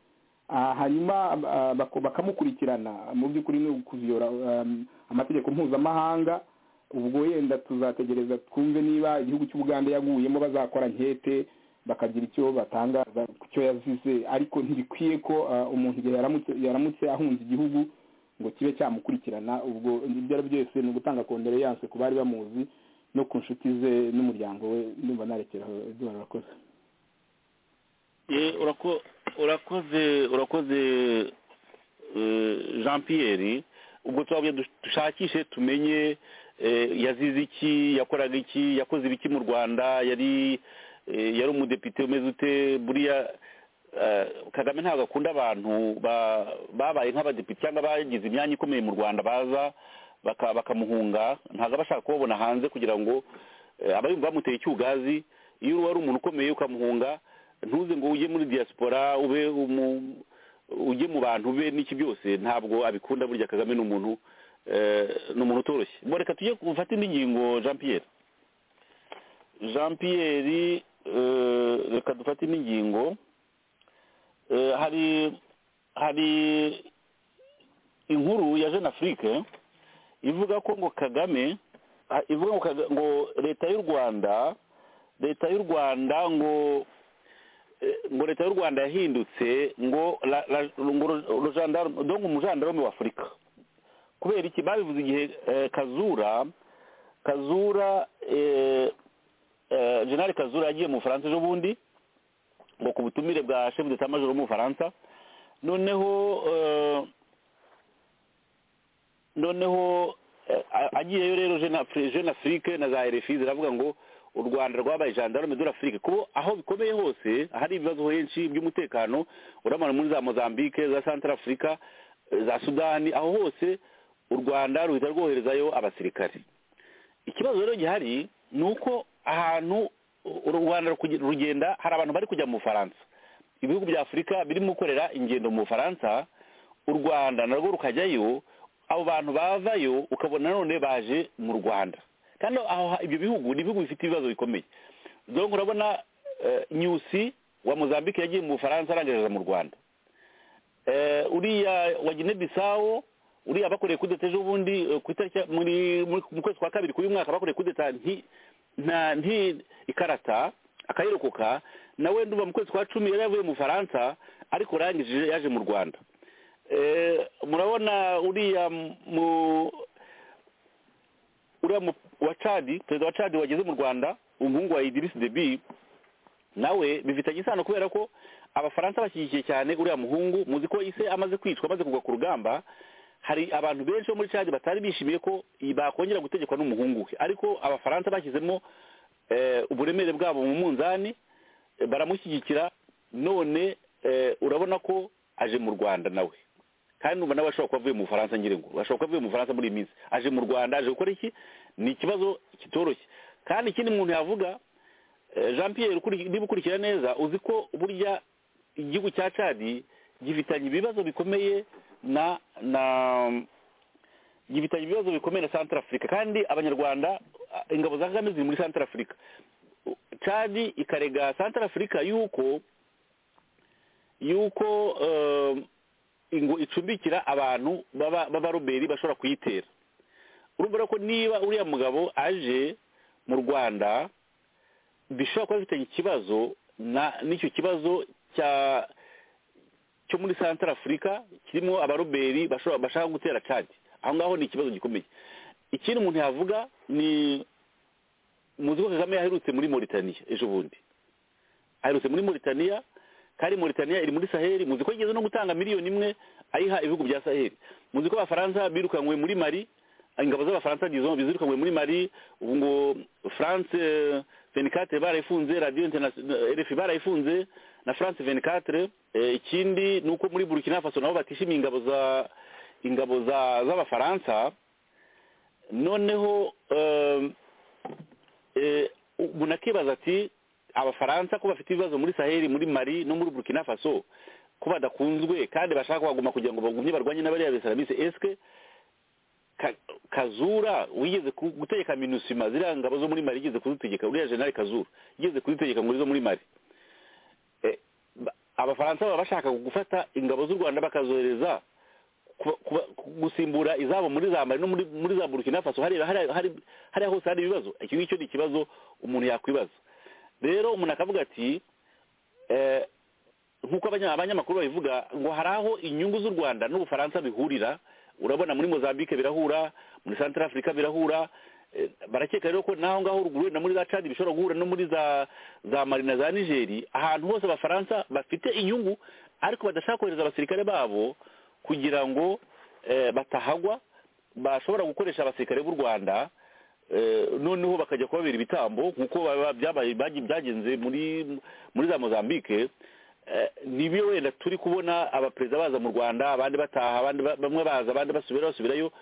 ah, hanyuma ah, bako- bakamukurikirana mu by'ukuri ni ukuviyora um, amategeko mpuzamahanga ubwo yenda tuzategereza twumve niba igihugu cy'u Buganda yaguyemo bazakora nkete bakagira icyo batangaza ku cyo yazize ariko ntibikwiye ko ah, umuntu igihe yaramutse yaramutse ahunze igihugu ngo kibe cyamukurikirana ubwo ibyo ari byo byose ni ugutanga kondoleyanse ku bari bamuzi no ku nshuti ze n'umuryango we ndumva narekeraho eduwari urakoze Eh, urako- urakoze urakoze eh, jean pierre ubwo twabuye dush- dushakishe tumenye eh, yazize iki yakoraga iki yakoze ibiki mu rwanda yari eh, yari umudepite umeze ute buriya eh, kagame ntabwo akunda abantu ba- babaye nk'abadepite cyangwa bagize imyanya ikomeye mu rwanda baza baka- bakamuhunga ntabwo aba ashaka kubabona hanze kugira ngo eh, aba yumva bamuteye icyugazi iyo wari umuntu ukomeye ukamuhunga ntuze ngo ujye muri diaspora ube umu- ujye mu bantu be n'iki byose ntabwo abikunda burya kagame ni umuntu eh, ni umuntu utoroshye bo reka tujye gufata indi ngingo jean pierre jean pierre eh, reka dufate indi ngingo Eh, hari hari inkuru ya jeune afrique ivuga ko ngo kagame ah, ivuga ngo Kaga- ngo leta y'u rwanda leta y'u rwanda ngo eh, ngo leta y'u rwanda yahindutse ngo la- la- ngo ro- rojandarume- donc umujandarume wa afurika kubera iki babivuze igihe eh, kazura kazura eh, eh, general kazura yagiye mu bufaransa ejo bundi ngo ku butumire bwa chef d'état major wo mu bufaransa noneho eh, noneho eh, a- agiyeyo rero jeune Afri- jeune afrique na za rfi ziravuga ngo u rwanda rwabaye gendarme de l'afrique kuko aho bikomeye hose hari ibibazo henshi by'umutekano uramana muri za mozambique za central africa eh, za sudani aho hose u rwanda ruhita rwoherezayo abasirikare ikibazo rero gihari ni uko ahantu u rwanda rukuge- rugenda hari abantu bari kujya mu bufaransa ibihugu bya afurika birimo gukorera ingendo mu bufaransa u rwanda narwo rukajyayo abo bantu bavayo ukabona none baje mu rwanda kandi aho ha- ibyo bihugu ni ibihugu bifite ibibazo bikomeye donc urabona eh, nyusi wa mozambique yagiye mu bufaransa arangereza mu rwanda Eh, uriya wa gine bisawo uriya bakoreye kudeta ejo bundi eh, ku itariki ya- muri muri- mu kwezi kwa kabiri k'uyu mwaka bakoreye kudeta nti nta nti ikarata akayirokoka nawe ndumva mu kwezi kwa cumi yari yavuye mu faransa ariko urangije yaje mu rwanda Eh, murabona uriya mu uriya mu- wa cadi perezida wa cadi wageze mu rwanda umuhungu wa idirisi debi nawe bifitanye isano kubera ko abafaransa bashyigikiye cyane uriya muhungu muzi ko ise amaze kwicwa amaze kugwa ku rugamba hari abantu benshi bo muri cadi batari bishimiye ko i- bakongera gutegekwa n'umuhungu we ariko abafaransa bashyizemo eh, uburemere bwabo mu munzani eh, baramushyigikira none eh, urabona ko aje mu rwanda nawe kandi numva nawe ashobora kuba avuye mu bufaransa ngira ngo ashobora kuba avuye mu bufaransa muri iyi minsi aje mu rwanda aje gukora iki ni ikibazo kitoroshye kandi ikindi umuntu yavuga Eh, jean pierre ukuri- niba ukurikira neza uzi ko burya igihugu cya cadi gifitanye ibibazo bikomeye na na gifitanye ibibazo bikomeye na santara afurika kandi abanyarwanda ah, ingabo za kagame ziri muri santara afurika U- cadi ikarega santara afurika yuko yuko eh, ingo icumbikira abantu baba b'abaroberi bashobora kuyitera urumva rero ko niba uriya mugabo aje mu rwanda bishobora kuba bifitanye ikibazo na n'icyo kibazo cya cyo muri santara afurika kirimo abaroberi bashobora bashaka gutera cadi aho ngaho ni ikibazo gikomeye ikindi umuntu yavuga ni muzi ko kagame yaherutse muri moritaniya ejo bundi aherutse muri moritaniya kandi moritaniya iri muri saheli muzi ko igeze no gutanga miliyoni imwe ayiha ibihugu bya saheli muzi ko abafaransa birukanywe muri mari ingabo z'abafaransa disons zirukanywe muri mari ubu ngo france eh, 24 barayifunze radio internationale rfi barayifunze na france 24 Eh, ikindi ni uko muri burkina faso nabo batishimiye ingabo za ingabo za- z'abafaransa noneho eh, eh, umuntu akibaza ati abafaransa ko bafite ibibazo muri saheli muri mari no muri burkina faso ko badakunzwe kandi bashaka kuhaguma kugira ngo bagumye barwanye n'abariya besilamise eske Ka- kazura wigeze ku- gutegeka minusima ziriya ngabo zo muri mari yigeze kuzitegeka uriya jenali kazura yigeze kuzitegeka ngo zo muri mari Eh, ba- abafaransa baba bashaka gufata ingabo z'u rwanda bakazohereza kuba- kuba- gusimbura izabo muri za mari no muri muri za burkina faso hariya hariya- hari- hariya hose hari ibibazo icyo ngicyo ni ikibazo umuntu yakwibaza rero umuntu akavuga ati eh, nk'uko abanya- abanyamakuru babivuga ngo hari aho inyungu z'u rwanda n'ubufaransa bihurira urabona muri mozambique birahura muri central africa birahura eh, barakeka rero ko naho ngaho ruguru na muri za cadi bishobora guhura no muri za za mari na za nigeri ahantu hose abafaransa bafite inyungu ariko badashaka kohereza abasirikare babo kugira ngo eh, batahagwa bashobora gukoresha abasirikare b'u rwanda Eh, noneho bakajya kubabera ibitambo nk'uko baba- byabaye- byagiye- byagenze muri muri za mozambique Eh, nibyo wenda turi kubona abaperezida baza mu rwanda abandi bataha abandi ba- bamwe baza abandi basubira basubirayo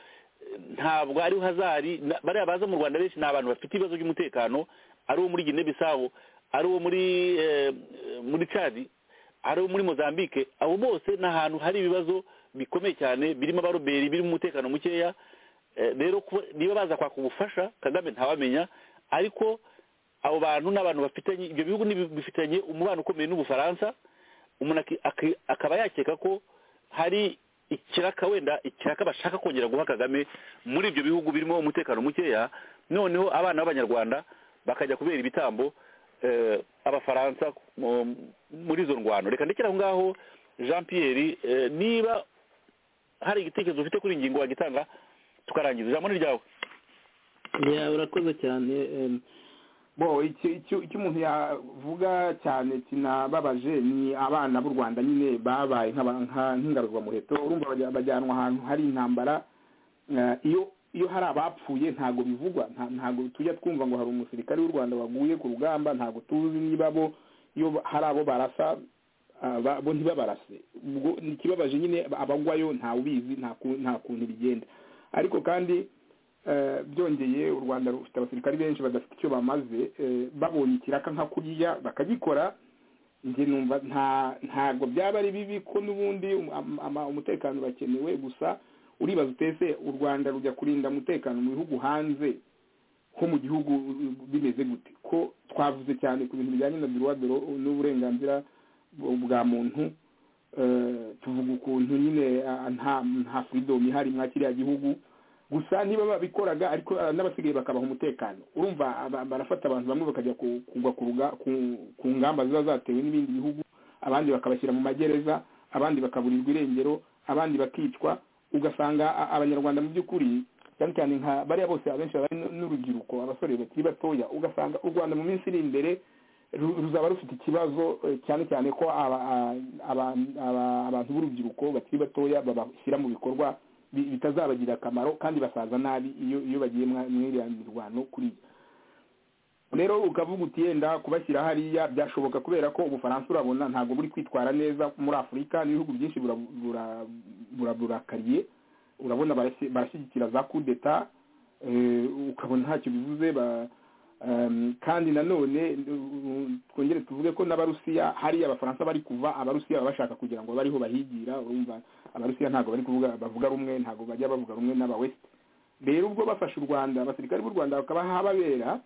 Eh, ntabwo ariho hazari na- bariya baza mu rwanda benshi ni abantu bafite ibibazo by'umutekano ari uwo muri gine bisabo ari uwo muri eh, muri cadi ari uwo muri mozambique abo bose ni ahantu hari ibibazo bikomeye cyane birimo abaroberi birimo umutekano mukeya Eh, rero kuba- niba baza kwaka ubufasha kagame ntawamenya ariko abo bantu ni abantu bafitanye ibyo bihugu ni bi- bifitanye umubano ukomeye n'ubufaransa umuntu aki- aki- akaba yakeka ko hari ikiraka wenda ikiraka bashaka kongera guha kagame muri ibyo bihugu birimo umutekano mukeya noneho abana b'abanyarwanda bakajya kubera ibitambo eh, abafaransa mu- muri izo ndwano reka ndekere aho ngaho jean pierre eh, niba hari igitekerezo ufite kuri iyi ngingo wagitanga tukarangiza ijambo ni ryawe ya urakoze cyane em, bo icyo icyo- icyo umuntu yavuga cyane kinababaje ni abana b'u rwanda nyine babaye nk'aba- nka- nk'ingaruzwamuheto urumva bajya- bajyanwa ahantu hari intambara Eh, iyo iyo hari abapfuye ntago bivugwa nta- ntago tujya twumva ngo hari umusirikare w'u rwanda waguye ku rugamba ntago tuzi niba bo iyo ba- hari abo barasa ah, ba- bo ntibabarase ubwo ni ikibabaje nyine abagwayo ntawe ubizi nta ku- nta kuntu bigenda ariko kandi eh, byongeye u rwanda rufite abasirikare benshi badafite icyo bamaze eh, babonye ikiraka nka kuriya bakagikora njye numva nta ntabwo byaba ari bibi ko n'ubundi um- ama- ama- umutekano urakenewe gusa uribaza utese u rwanda rujya kurinda umutekano mu bihugu hanze ko mu gihugu bimeze gute ko twavuze cyane ku bintu bijyanye na biruwadoro n'uburenganzira bu- bwa muntu eh, tuvuga ukuntu nyine ah, nta nta freedom ihari mwa kiriya gihugu gusa niba babikoraga ariko ah, n'abasigaye bakabaha umutekano urumva aba- barafata abantu bamwe bakajya ku- kugwa ku ruga- ku- ku ngamba ziba zatewe n'ibindi bihugu abandi bakabashyira mu magereza abandi bakaburirwa irengero abandi bakicwa ugasanga a- abanyarwanda mu by'ukuri cyane cyane nka bariya bose abenshi bari n'urubyiruko abasore bakiri batoya ugasanga u rwanda mu minsi iri imbere ru- ruzaba rufite ikibazo eh, cyane cyane ko aba- a- aba- aba- abantu b'urubyiruko bakiri batoya babashyira mu bikorwa bi- bitazabagirira akamaro kandi basaza nabi iyo iyo bagiye mwa- muri iriya mirwano kuriya rero ukavuga uti yenda kubashyira hariya byashoboka kubera ko ubufaransa urabona ntabwo buri kwitwara neza muri afurika n'ibihugu byinshi bura- bura- bura- burakariye urabona barashy- barashyigikira za coup d'etat eh, ukabona ntacyo bivuze ba- Um, kandi nanone twongere tuvuge ko n'abarusiya hari abafaransa bari kuva abarusiya baba bashaka kugira ngo bariho bahigira urumva abarusiya ntabwo bari kuvuga bavuga rumwe ntabwo bajya bavuga rumwe n'abawesite rero ubwo bafashe u rwanda abasirikare b'u rwanda bakaba hababera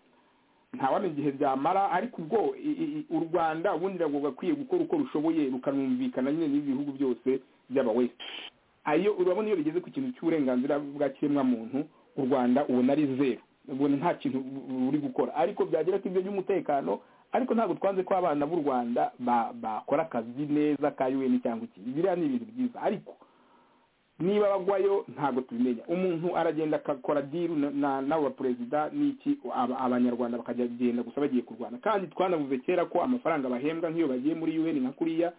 ntawamenya igihe byamara ariko ubwo u rwanda ubundi ntabwo gakwiye gukora uko rushoboye rukanumvikana nyine n'ibihugu byose by'abawesite ayo urabona iyo bigeze ku kintu cy'uburenganzira bwa kiremwamuntu u rwanda ubona ari zeru ubona nta kintu uri gukora ariko byagera ko ibyo by'umutekano ariko ntabwo twanze ko abana b'u rwanda bakora akazi neza ka un cyangwa iki biriya ni ibintu byiza ariko niba bagwayo ntabwo tubimenya umuntu aragenda akakora diru n'abo baperezida n'iki abanyarwanda bakagenda gusa bagiye kurwana kandi twanavuze kera ko amafaranga bahembwa nk'iyo bagiye muri un nka kuriya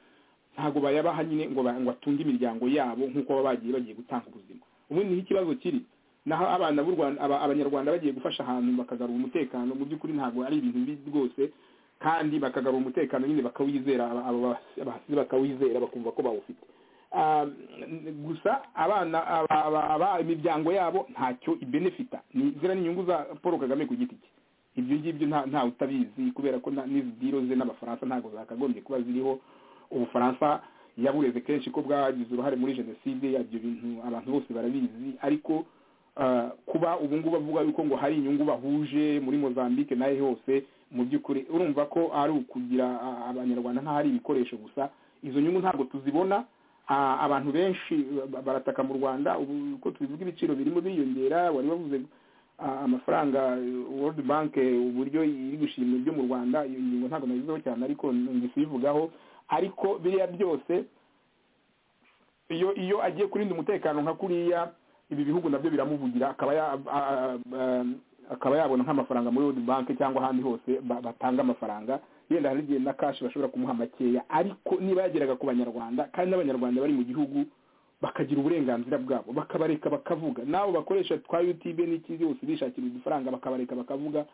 ntabwo bayabaha nyine ngo atunge imiryango yabo nk'uko baba bagiye bagiye gutanga ubuzima ubundi niho ikibazo kiri naho abana b'u rwanda abanyarwanda bagiye gufasha ahantu bakagarura umutekano mu by'ukuri ntabwo ari ibintu bibi rwose kandi bakagarura umutekano nyine bakawizera abahasizi bakawizera bakumva ko bawufite gusa abana imiryango yabo ntacyo ibenefita ziriya ni inyungu za paul kagame ku giti cye ibyo ngibyo ntawe utabizi kubera ko n'izi diro ze n'abafaransa ntabwo zakagombye kuba ziriho ubufaransa yabureze kenshi ko bwagize uruhare muri jenoside ibyo bintu abantu bose barabizi ariko kuba ubu ngubu avuga yuko ngo hari inyungu bahuje muri mozambique nayo hose mu by'ukuri urumva ko ari ukugira abanyarwanda nk'ahari ibikoresho gusa izo nyungu ntabwo tuzibona abantu benshi barataka mu rwanda ubu uko tubivuga ibiciro birimo biyongera wari wavuze amafaranga world bank uburyo iri gushima ibyo mu rwanda iyo ngingo ntabwo nayizeho cyane ariko nzi kuyivugaho ariko biriya byose iyo iyo agiye kurinda umutekano nka kuriya ibi bihugu nabyo biramuvugira akaba yabona nk'amafaranga muri world bank cyangwa ahandi hose batanga amafaranga yenda hari igihe na kashi bashobora kumuha makeya ariko niba yageraga ku banyarwanda kandi n'abanyarwanda bari mu gihugu bakagira uburenganzira bwabo bakabareka bakavuga nabo bakoresha twa yutube n'iki byose bishakira udufaranga bakabareka bakavuga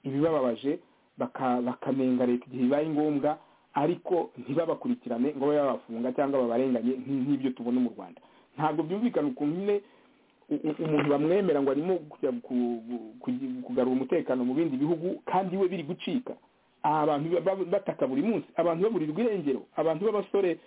ibibababaje bakamenga leta igihe bibaye ngombwa ariko ntibabakurikirane ngo babe babafunga cyangwa babarenganye nk'ibyo tubona mu rwanda ntabwo byumvikana ukuntu nyine umuntu bamwemera ngo arimo kugarura umutekano mu bindi bihugu kandi we biri gucika abantu bataka buri munsi abantu baburirwa irengero abantu b'abasore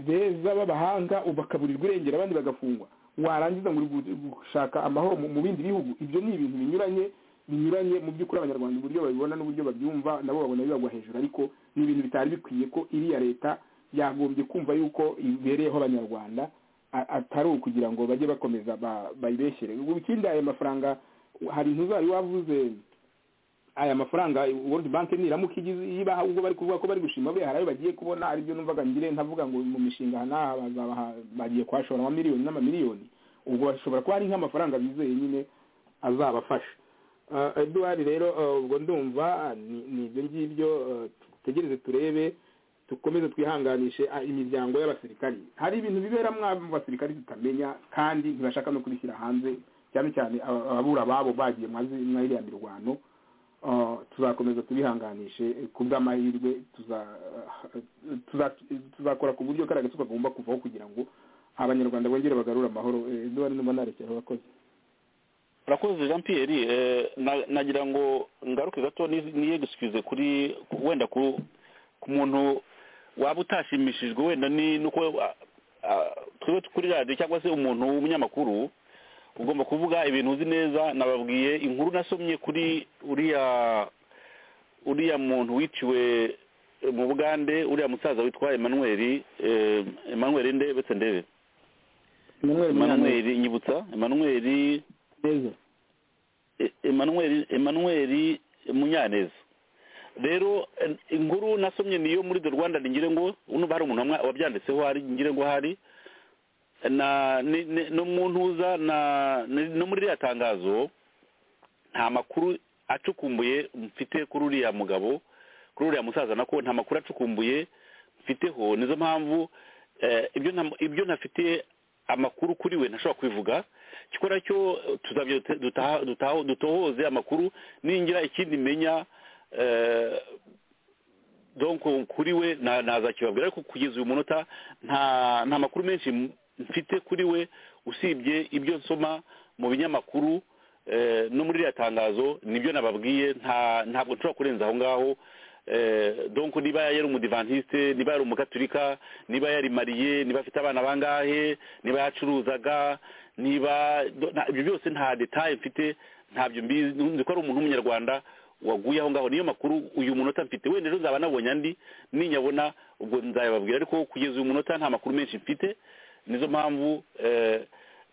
beza b'abahanga bakaburirwa irengero abandi bagafungwa warangiza ngo uri gushaka amahoro mu bindi bihugu ibyo ni ibintu binyuranye binyuranye mu by'ukuri abanyarwanda uburyo babibona n'uburyo babyumva nabo babona bibagwa hejuru ariko ni ibintu bitari bikwiye ko iriya leta yagombye kumva yuko ibereyeho abanyarwanda atari ukugira ngo bajye bakomeza bayibeshyere ikindi aya mafaranga hari intuzari wavuze aya mafaranga world bank niramuka ibaha ubwo bari kuvuga ko bari gushima buriya hari ayo bagiye kubona aribyo numvaga ngire ntavuga ngo mu mishinga n'aha bagiye kuhashora amamiliyoni n'amamiliyoni ubwo bashobora kuba ari nk'amafaranga bizeye nyine azabafasha eduwari rero ubwo ndumva ni ibyo ngibyo tutegereze turebe dukomeze twihanganishe imiryango y'abasirikari hari ibintu biberamo mu basirikari tutamenya kandi ntibashaka no kubishyira hanze cyane cyane ababura babo bagiye muri iriya mirwano tuzakomeza tubihanganishe ku bw'amahirwe tuzakora ku buryo kariya gace kagomba kuvaho kugira ngo abanyarwanda bongere bagarure amahoro n'ubundi niba narekera abakozi urakoze jean pierre nagira ngo ngaruke gato niyegusikize kuri wenda ku muntu waba utashimishijwe wenda ni nuko twebwe kuri radiyo cyangwa se umuntu w'umunyamakuru ugomba kuvuga ibintu uzi neza nababwiye inkuru nasomye kuri uriya uriya muntu wiciwe mu bugande uriya musaza witwa emmanuel emmanuel nde ndetse ndebe emmanuel nyibutsa emmanuel emmanuel munyaneza rero inkuru nasomye niyo muri the rwanda ngire ngo uno hari umuntu wabyanditseho hari ngire ngo hari na n'umuntuza na no muri ririya tangazo nta makuru acukumbuye mfite kuri uriya mugabo kuri uriya musaza nako nta makuru acukumbuye mfiteho nizo mpamvu ibyo ntafite amakuru kuri we ntashobora kubivuga gikora cyo dutohoze amakuru ningira ikindi menya donko kuri we nazakibabwira ariko kugeza uyu munota nta makuru menshi mfite kuri we usibye ibyo nsoma mu binyamakuru eh, no muri ririya tangazo nibyo nababwiye nta ntabwo nshobora kurenza aho ngaho eh, donc niba yari umudivantiste niba yari umugaturika niba yari mariye niba afite abana bangahe niba yacuruzaga niba do- nta- ibyo byose nta detaye mfite ntabyo mbizi nzi ko ari umuntu w'umunyarwanda waguye aho ngaho niyo makuru uyu munota mfite wenda ejo nzaba nabonye andi ninyabona ubwo nzayababwira ariko kugeza uyu munota nta makuru menshi mfite nizo mpamvu eh,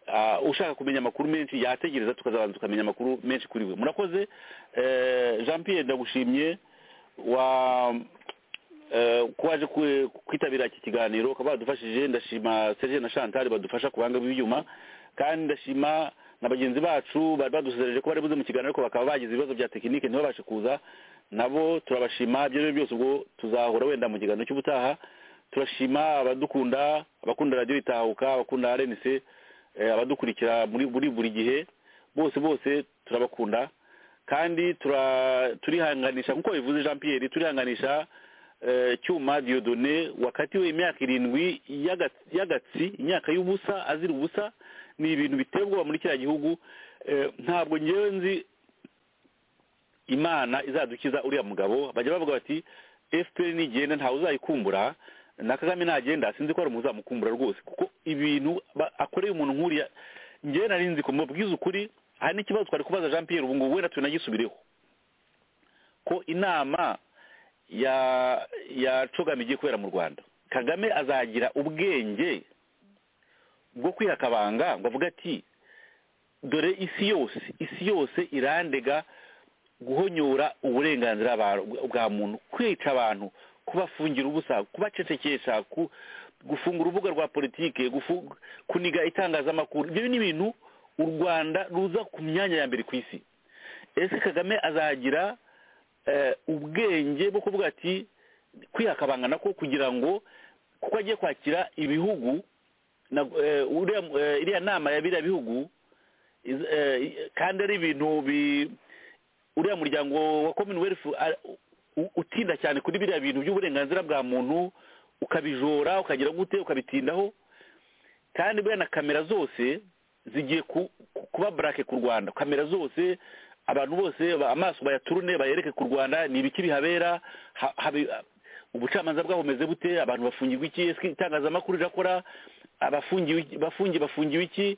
ah, ushaka kumenya amakuru menshi yategereza tukazabanza tukamenya amakuru menshi kuri we murakoze eh, jean pierre ndagushimye wa eh, ko waje ku- kwitabira iki kiganiro ukaba wadufashije ndashima serge na chantal badufasha kubanga b'ibyuma kandi ndashima na bagenzi bacu bari badusezereje ko bari buze mu kiganiro ariko bakaba bagize ibibazo bya tekinike ntibabashe kuza nabo turabashima ibyo ari byo byose ubwo tuzahora wenda mu kiganiro cy'ubutaha turashima abadukunda abakunda radiyo itahuka abakunda rnc eh, abadukurikira muri buri buri gihe bose bose turabakunda kandi tura- turihanganisha nk'uko bivuze jean pierre turihanganisha eh, cyuma diodone wakatiwe imyaka irindwi y'aga- y'agatsi imyaka y'ubusa azira ubusa ni ibintu biteye ubwoba muri kiriya gihugu Eh, ntabwo ngewe nzi imana izadukiza uriya mugabo bajya bavuga bati fpr nigenda ntawe uzayikumbura na kagame nagenda sinzi ko hari umuntu uzamukumbura rwose kuko ibintu ba- akoreye umuntu nk'uriya ngewe nari nzi ko mubwiza ukuri hari n'ikibazo twari kubaza jean pierre ubu ngubu wenda tunagisubireho ko inama ya ya cogama igiye kubera mu rwanda kagame azagira ubwenge bwo kwiha akabanga ngo avuge ati dore isi yose isi yose irandega guhonyora uburenganzira ba- bwa muntu kwica abantu kubafungira ubusa kubacecekesha ku- gufunga urubuga rwa politike gufu- kuniga itangazamakuru ibyo ni ibintu u rwanda ruza ku myanya ya mbere ku isi ese kagame azagira eh, ubwenge bwo kuvuga ati kwihakabangana ko kugira ngo kuko agiye kwakira ibihugu na- eh, uriya- eh, iriya nama ya biriya bihugu iz- eh, kandi ari ibintu bi- uriya muryango wa commonwealth a- u- utinda cyane kuri biriya bintu by'uburenganzira bwa muntu ukabijora ukagira gute ukabitindaho kandi buriya na kamera zose zigiye ku- ku- kuba burake ku rwanda kamera zose abantu bose ba- amaso bayaturune bayereke ku rwanda ni ibiki bihabera ha- habe- ubucamanza bwahomeze bute abantu bafungirwa iki ese itangazamakuru rirakora abafungiwe iki- bafungiye bafungiwe iki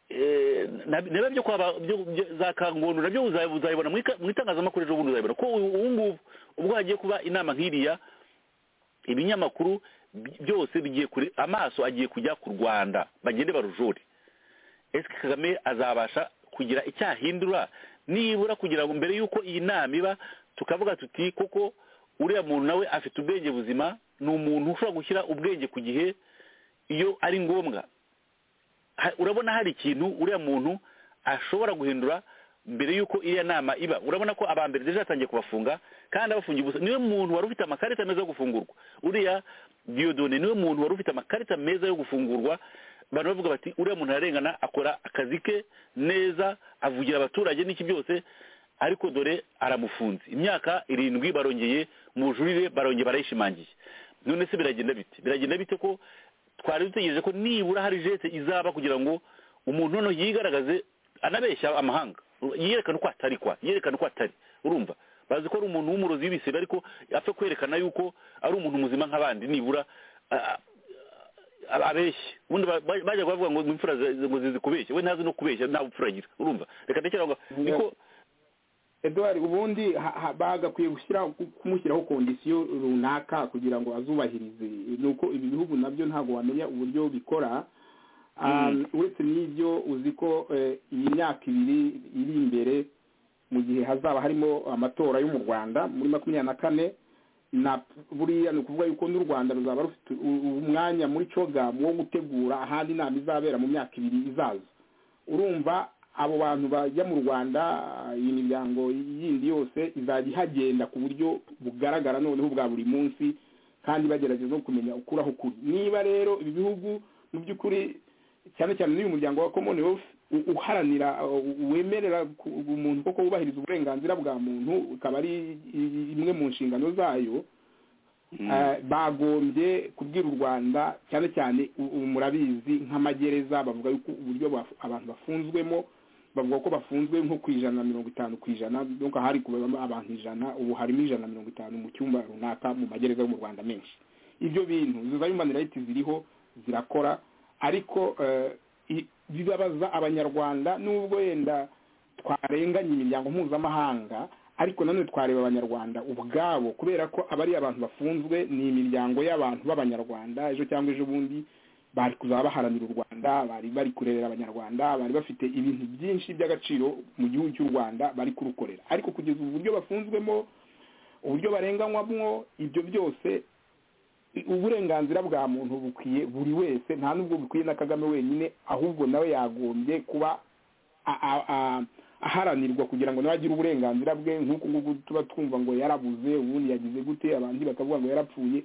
Eh, na- niba byo kwaba byo- byo- za kangondo nabyo uza- uzabibona mu ika- mu itangazamakuru ejo bundi uzabibona ko ubu ubu ngubu ubwo hagiye kuba inama nk'iriya ibinyamakuru bi- byose bigiye kure amaso agiye kujya ku rwanda bagende barujore ese kagame azabasha kugira icyo ahindura nibura kugira ngo mbere y'uko iyi nama iba tukavuga tuti koko uriya muntu nawe afite ubwenge buzima ni umuntu ushobora gushyira ubwenge ku gihe iyo ari ngombwa Ha- urabona hari ikintu uriya muntu ashobora guhindura mbere y'uko iriya nama iba urabona ko abambere deje yatangiye kubafunga kandi abafungiye ubusa niwe muntu wari ufite amakarita meza yo gufungurwa uriya diodone niwe muntu wari ufite amakarita meza yo gufungurwa abantu bavuga bati uriya muntu ararengana akora akazi ke neza avugira abaturage n'iki byose ariko dore aramufunze imyaka irindwi barongeye mu bujurire barongeye barayishimangiye none se biragenda bite biragenda bite ko twari dutegereje ko nibura hari jete izaba kugira ngo umuntu noneho yigaragaze anabeshya amahanga yerekane uko atari kwa yerekane uko atari urumva bazi ko ari umuntu w'umurozi w'ibisiga ariko apfa kwerekana yuko ari umuntu muzima nk'abandi nibura a- a- a- abeshye ubundi ba- ba- bajya kubavuga ngo imfura zi- ngo zizi kubeshya we ntazi no kubeshya nta bupfura agira urumva reka ndekera aho ngaho niko edouard ubundi ha- ha- bagakwiye gushyira kumushyiraho kondisiyo runaka kugira ngo azubahirize nuko ibi bihugu nabyo ntabwo wamenya uburyo bikora Ah, uretse n'ibyo uzi ko eh, iyi myaka ibiri iri imbere mu gihe hazaba harimo amatora yo mu rwanda muri makumyabiri na kane na buriya ni ukuvuga yuko n'u rwanda ruzaba rufite u- u- umwanya muri cogamu wo gutegura ahandi inama izabera mu myaka ibiri izaza urumva abo bantu bajya mu rwanda iyi miryango yindi yose izajya ihagenda ku buryo bugaragara noneho bwa buri munsi kandi bagerageza no kumenya ukuraho ukuri niba rero ibi bihugu mu by'ukuri cyane cyane n'uyu muryango wa commonwealth u- uharanira uh, wemerera ku- umuntu koko wubahiriza uburenganzira bwa muntu ukaba ari i- imwe mu nshingano zayo Eh, bagombye kubwira u rwanda cyane cyane u- ubu murabizi nk'amagereza bavuga yuko uburyo baf- abantu bafunzwemo bavuga ko bafunzwe nko ku ijana na mirongo itanu ku ijana donc hari kubamo abantu ijana ubu harimo ijana na mirongo itanu mu cyumba runaka mu magereza yo mu rwanda menshi ibyo bintu izo za human rights ziriho zirakora ariko eh, i- bibabaza abanyarwanda n'ubwo yenda twarenganya imiryango mpuzamahanga ariko nanone twareba abanyarwanda ubwabo kubera ko aba ari abantu bafunzwe ni imiryango y'abantu b'abanyarwanda ejo cyangwa ejo bundi bari kuzaba baharanira u rwanda bari bari kurerera abanyarwanda bari bafite ibintu byinshi by'agaciro mu gihugu cy'u rwanda bari kurukorera ariko kugeza ubu uburyo bafunzwemo uburyo barenganywamo ibyo byose uburenganzira bwa muntu bukwiye buri wese nta n'ubwo bukwiye na kagame wenyine ahubwo nawe yagombye kuba a- a- a- aharanirwa kugira ngo nawe agire uburenganzira bwe nk'uku nguku tuba twumva ngo yarabuze ubundi yagize gute abandi bakavuga ngo yarapfuye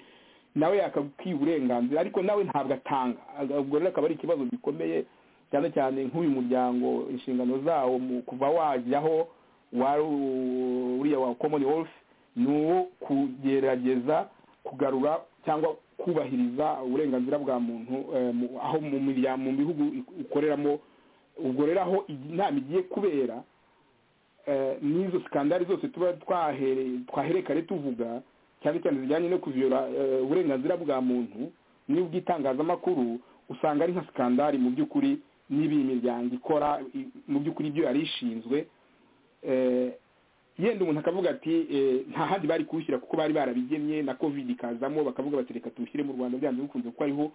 nawe yakakwiye uburenganzira ariko nawe ntabwo atanga Aga- ubwo rero akaba ari ikibazo gikomeye cyane cyane nk'uyu muryango inshingano zawo mu kuva wajyaho wari u- uriya wa commonwealth ni uwo kugerageza kugarura cyangwa kubahiriza uburenganzira bwa muntu eh, mu- aho mu mirya- mu bihugu ik- ukoreramo ubwo rero aho iyi nama igiye kubera eh, n'izo sikandari zose tuba twahere- twaherekare tuvuga cyane cyane zijyanye no kuviyora eh, uburenganzira bwa muntu n'ubw'itangazamakuru usanga ari nka sikandari mu by'ukuri n'ibi iyi miryango ikora i- mu by'ukuri ibyo yari ishinzwe eh, yenda umuntu akavuga ati eh, nta handi bari kuwushyira kuko bari barabigemye na covid ikazamo bakavuga bati reka tuwushyire mu rwanda byanze bikunze kuko ariho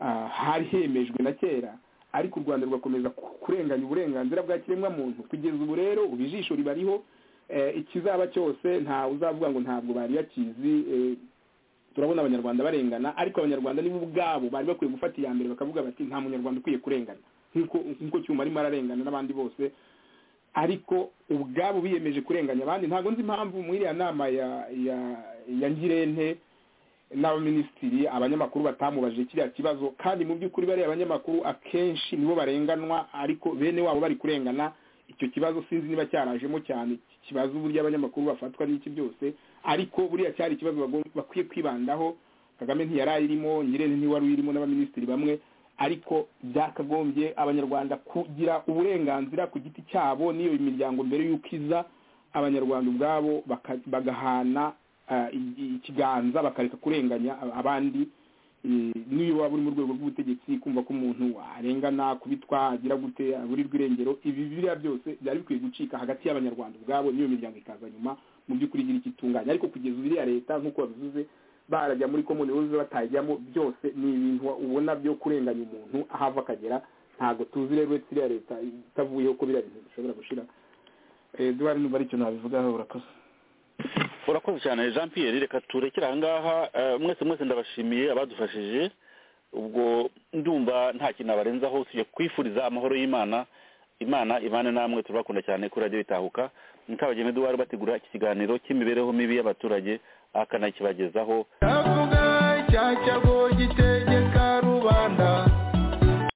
ah, hari hemejwe na kera ariko u rwanda rugakomeza ku- kurenganya uburenganzira bwa kiremwamuntu kugeza ubu rero ubu ijisho ribariho eh, ikizaba cyose nta uzavuga ngo ntabwo bari bakizi eh, turabona abanyarwanda barengana ariko abanyarwanda nibo ubwabo bari bakwiye gufata iya mbere bakavuga bati nta munyarwanda ukwiye kurengana nk'uko nk'uko cyuma arimo ararengana n'abandi bose ariko ubwabo biyemeje kurenganya abandi ntabwo nzi impamvu muri iriya nama ya ya ya ngirente n'abaminisitiri abanyamakuru batamubajije kiriya kibazo kandi mu by'ukuri bariya abanyamakuru akenshi nibo barenganwa ariko bene wabo bari kurengana icyo kibazo sinzi niba cyarajemo cyane kibaza uburyo abanyamakuru bafatwa n'iki byose ariko buriya cyari ikibazo bagom- bakwiye kwibandaho kagame ntiyari ayirimo nyirene ntiwari uyirimo n'abaminisitiri bamwe ariko byakagombye abanyarwanda kugira uburenganzira ku giti cyabo n'iyo miryango mbere y'uko iza abanyarwanda ubwabo baka- bagahana ah, i- i- ikiganza bakareka kurenganya ab- abandi Eh, n'iyo waba uri mu rwego rw'ubutegetsi kumva ko umuntu arengana kubitwa agira gute aburirwa irengero ibi biriya byose byari bikwiye gucika hagati y'abanyarwanda ubwabo n'iyo miryango ikaza nyuma mu by'ukuri igira ikitunganya ariko kugeza ubu iriya leta nk'uko babivuze barajya muri commonwealth batajyamo byose ni ibintu ubona byo kurenganya umuntu aho ava akagera ntabwo tuzi rero uretse iriya leta itavuyeho ko biriya bintu bishobora gushira Eh, eduard numva ari icyo nabivugaho urakoze urakoze cyane jean pierre reka turekere ahangaha eh, mwese mwese ndabashimiye abadufashije ubwo ndumva nta kintu nabarenzaho usibye kwifuriza amahoro y'imana imana imana namwe turabakunda cyane kuri radiyo itahuka mukabageme duwari bategura iki kiganiro cy'imibereho mibi y'abaturage akanakibagezaho Navuga cyacago gite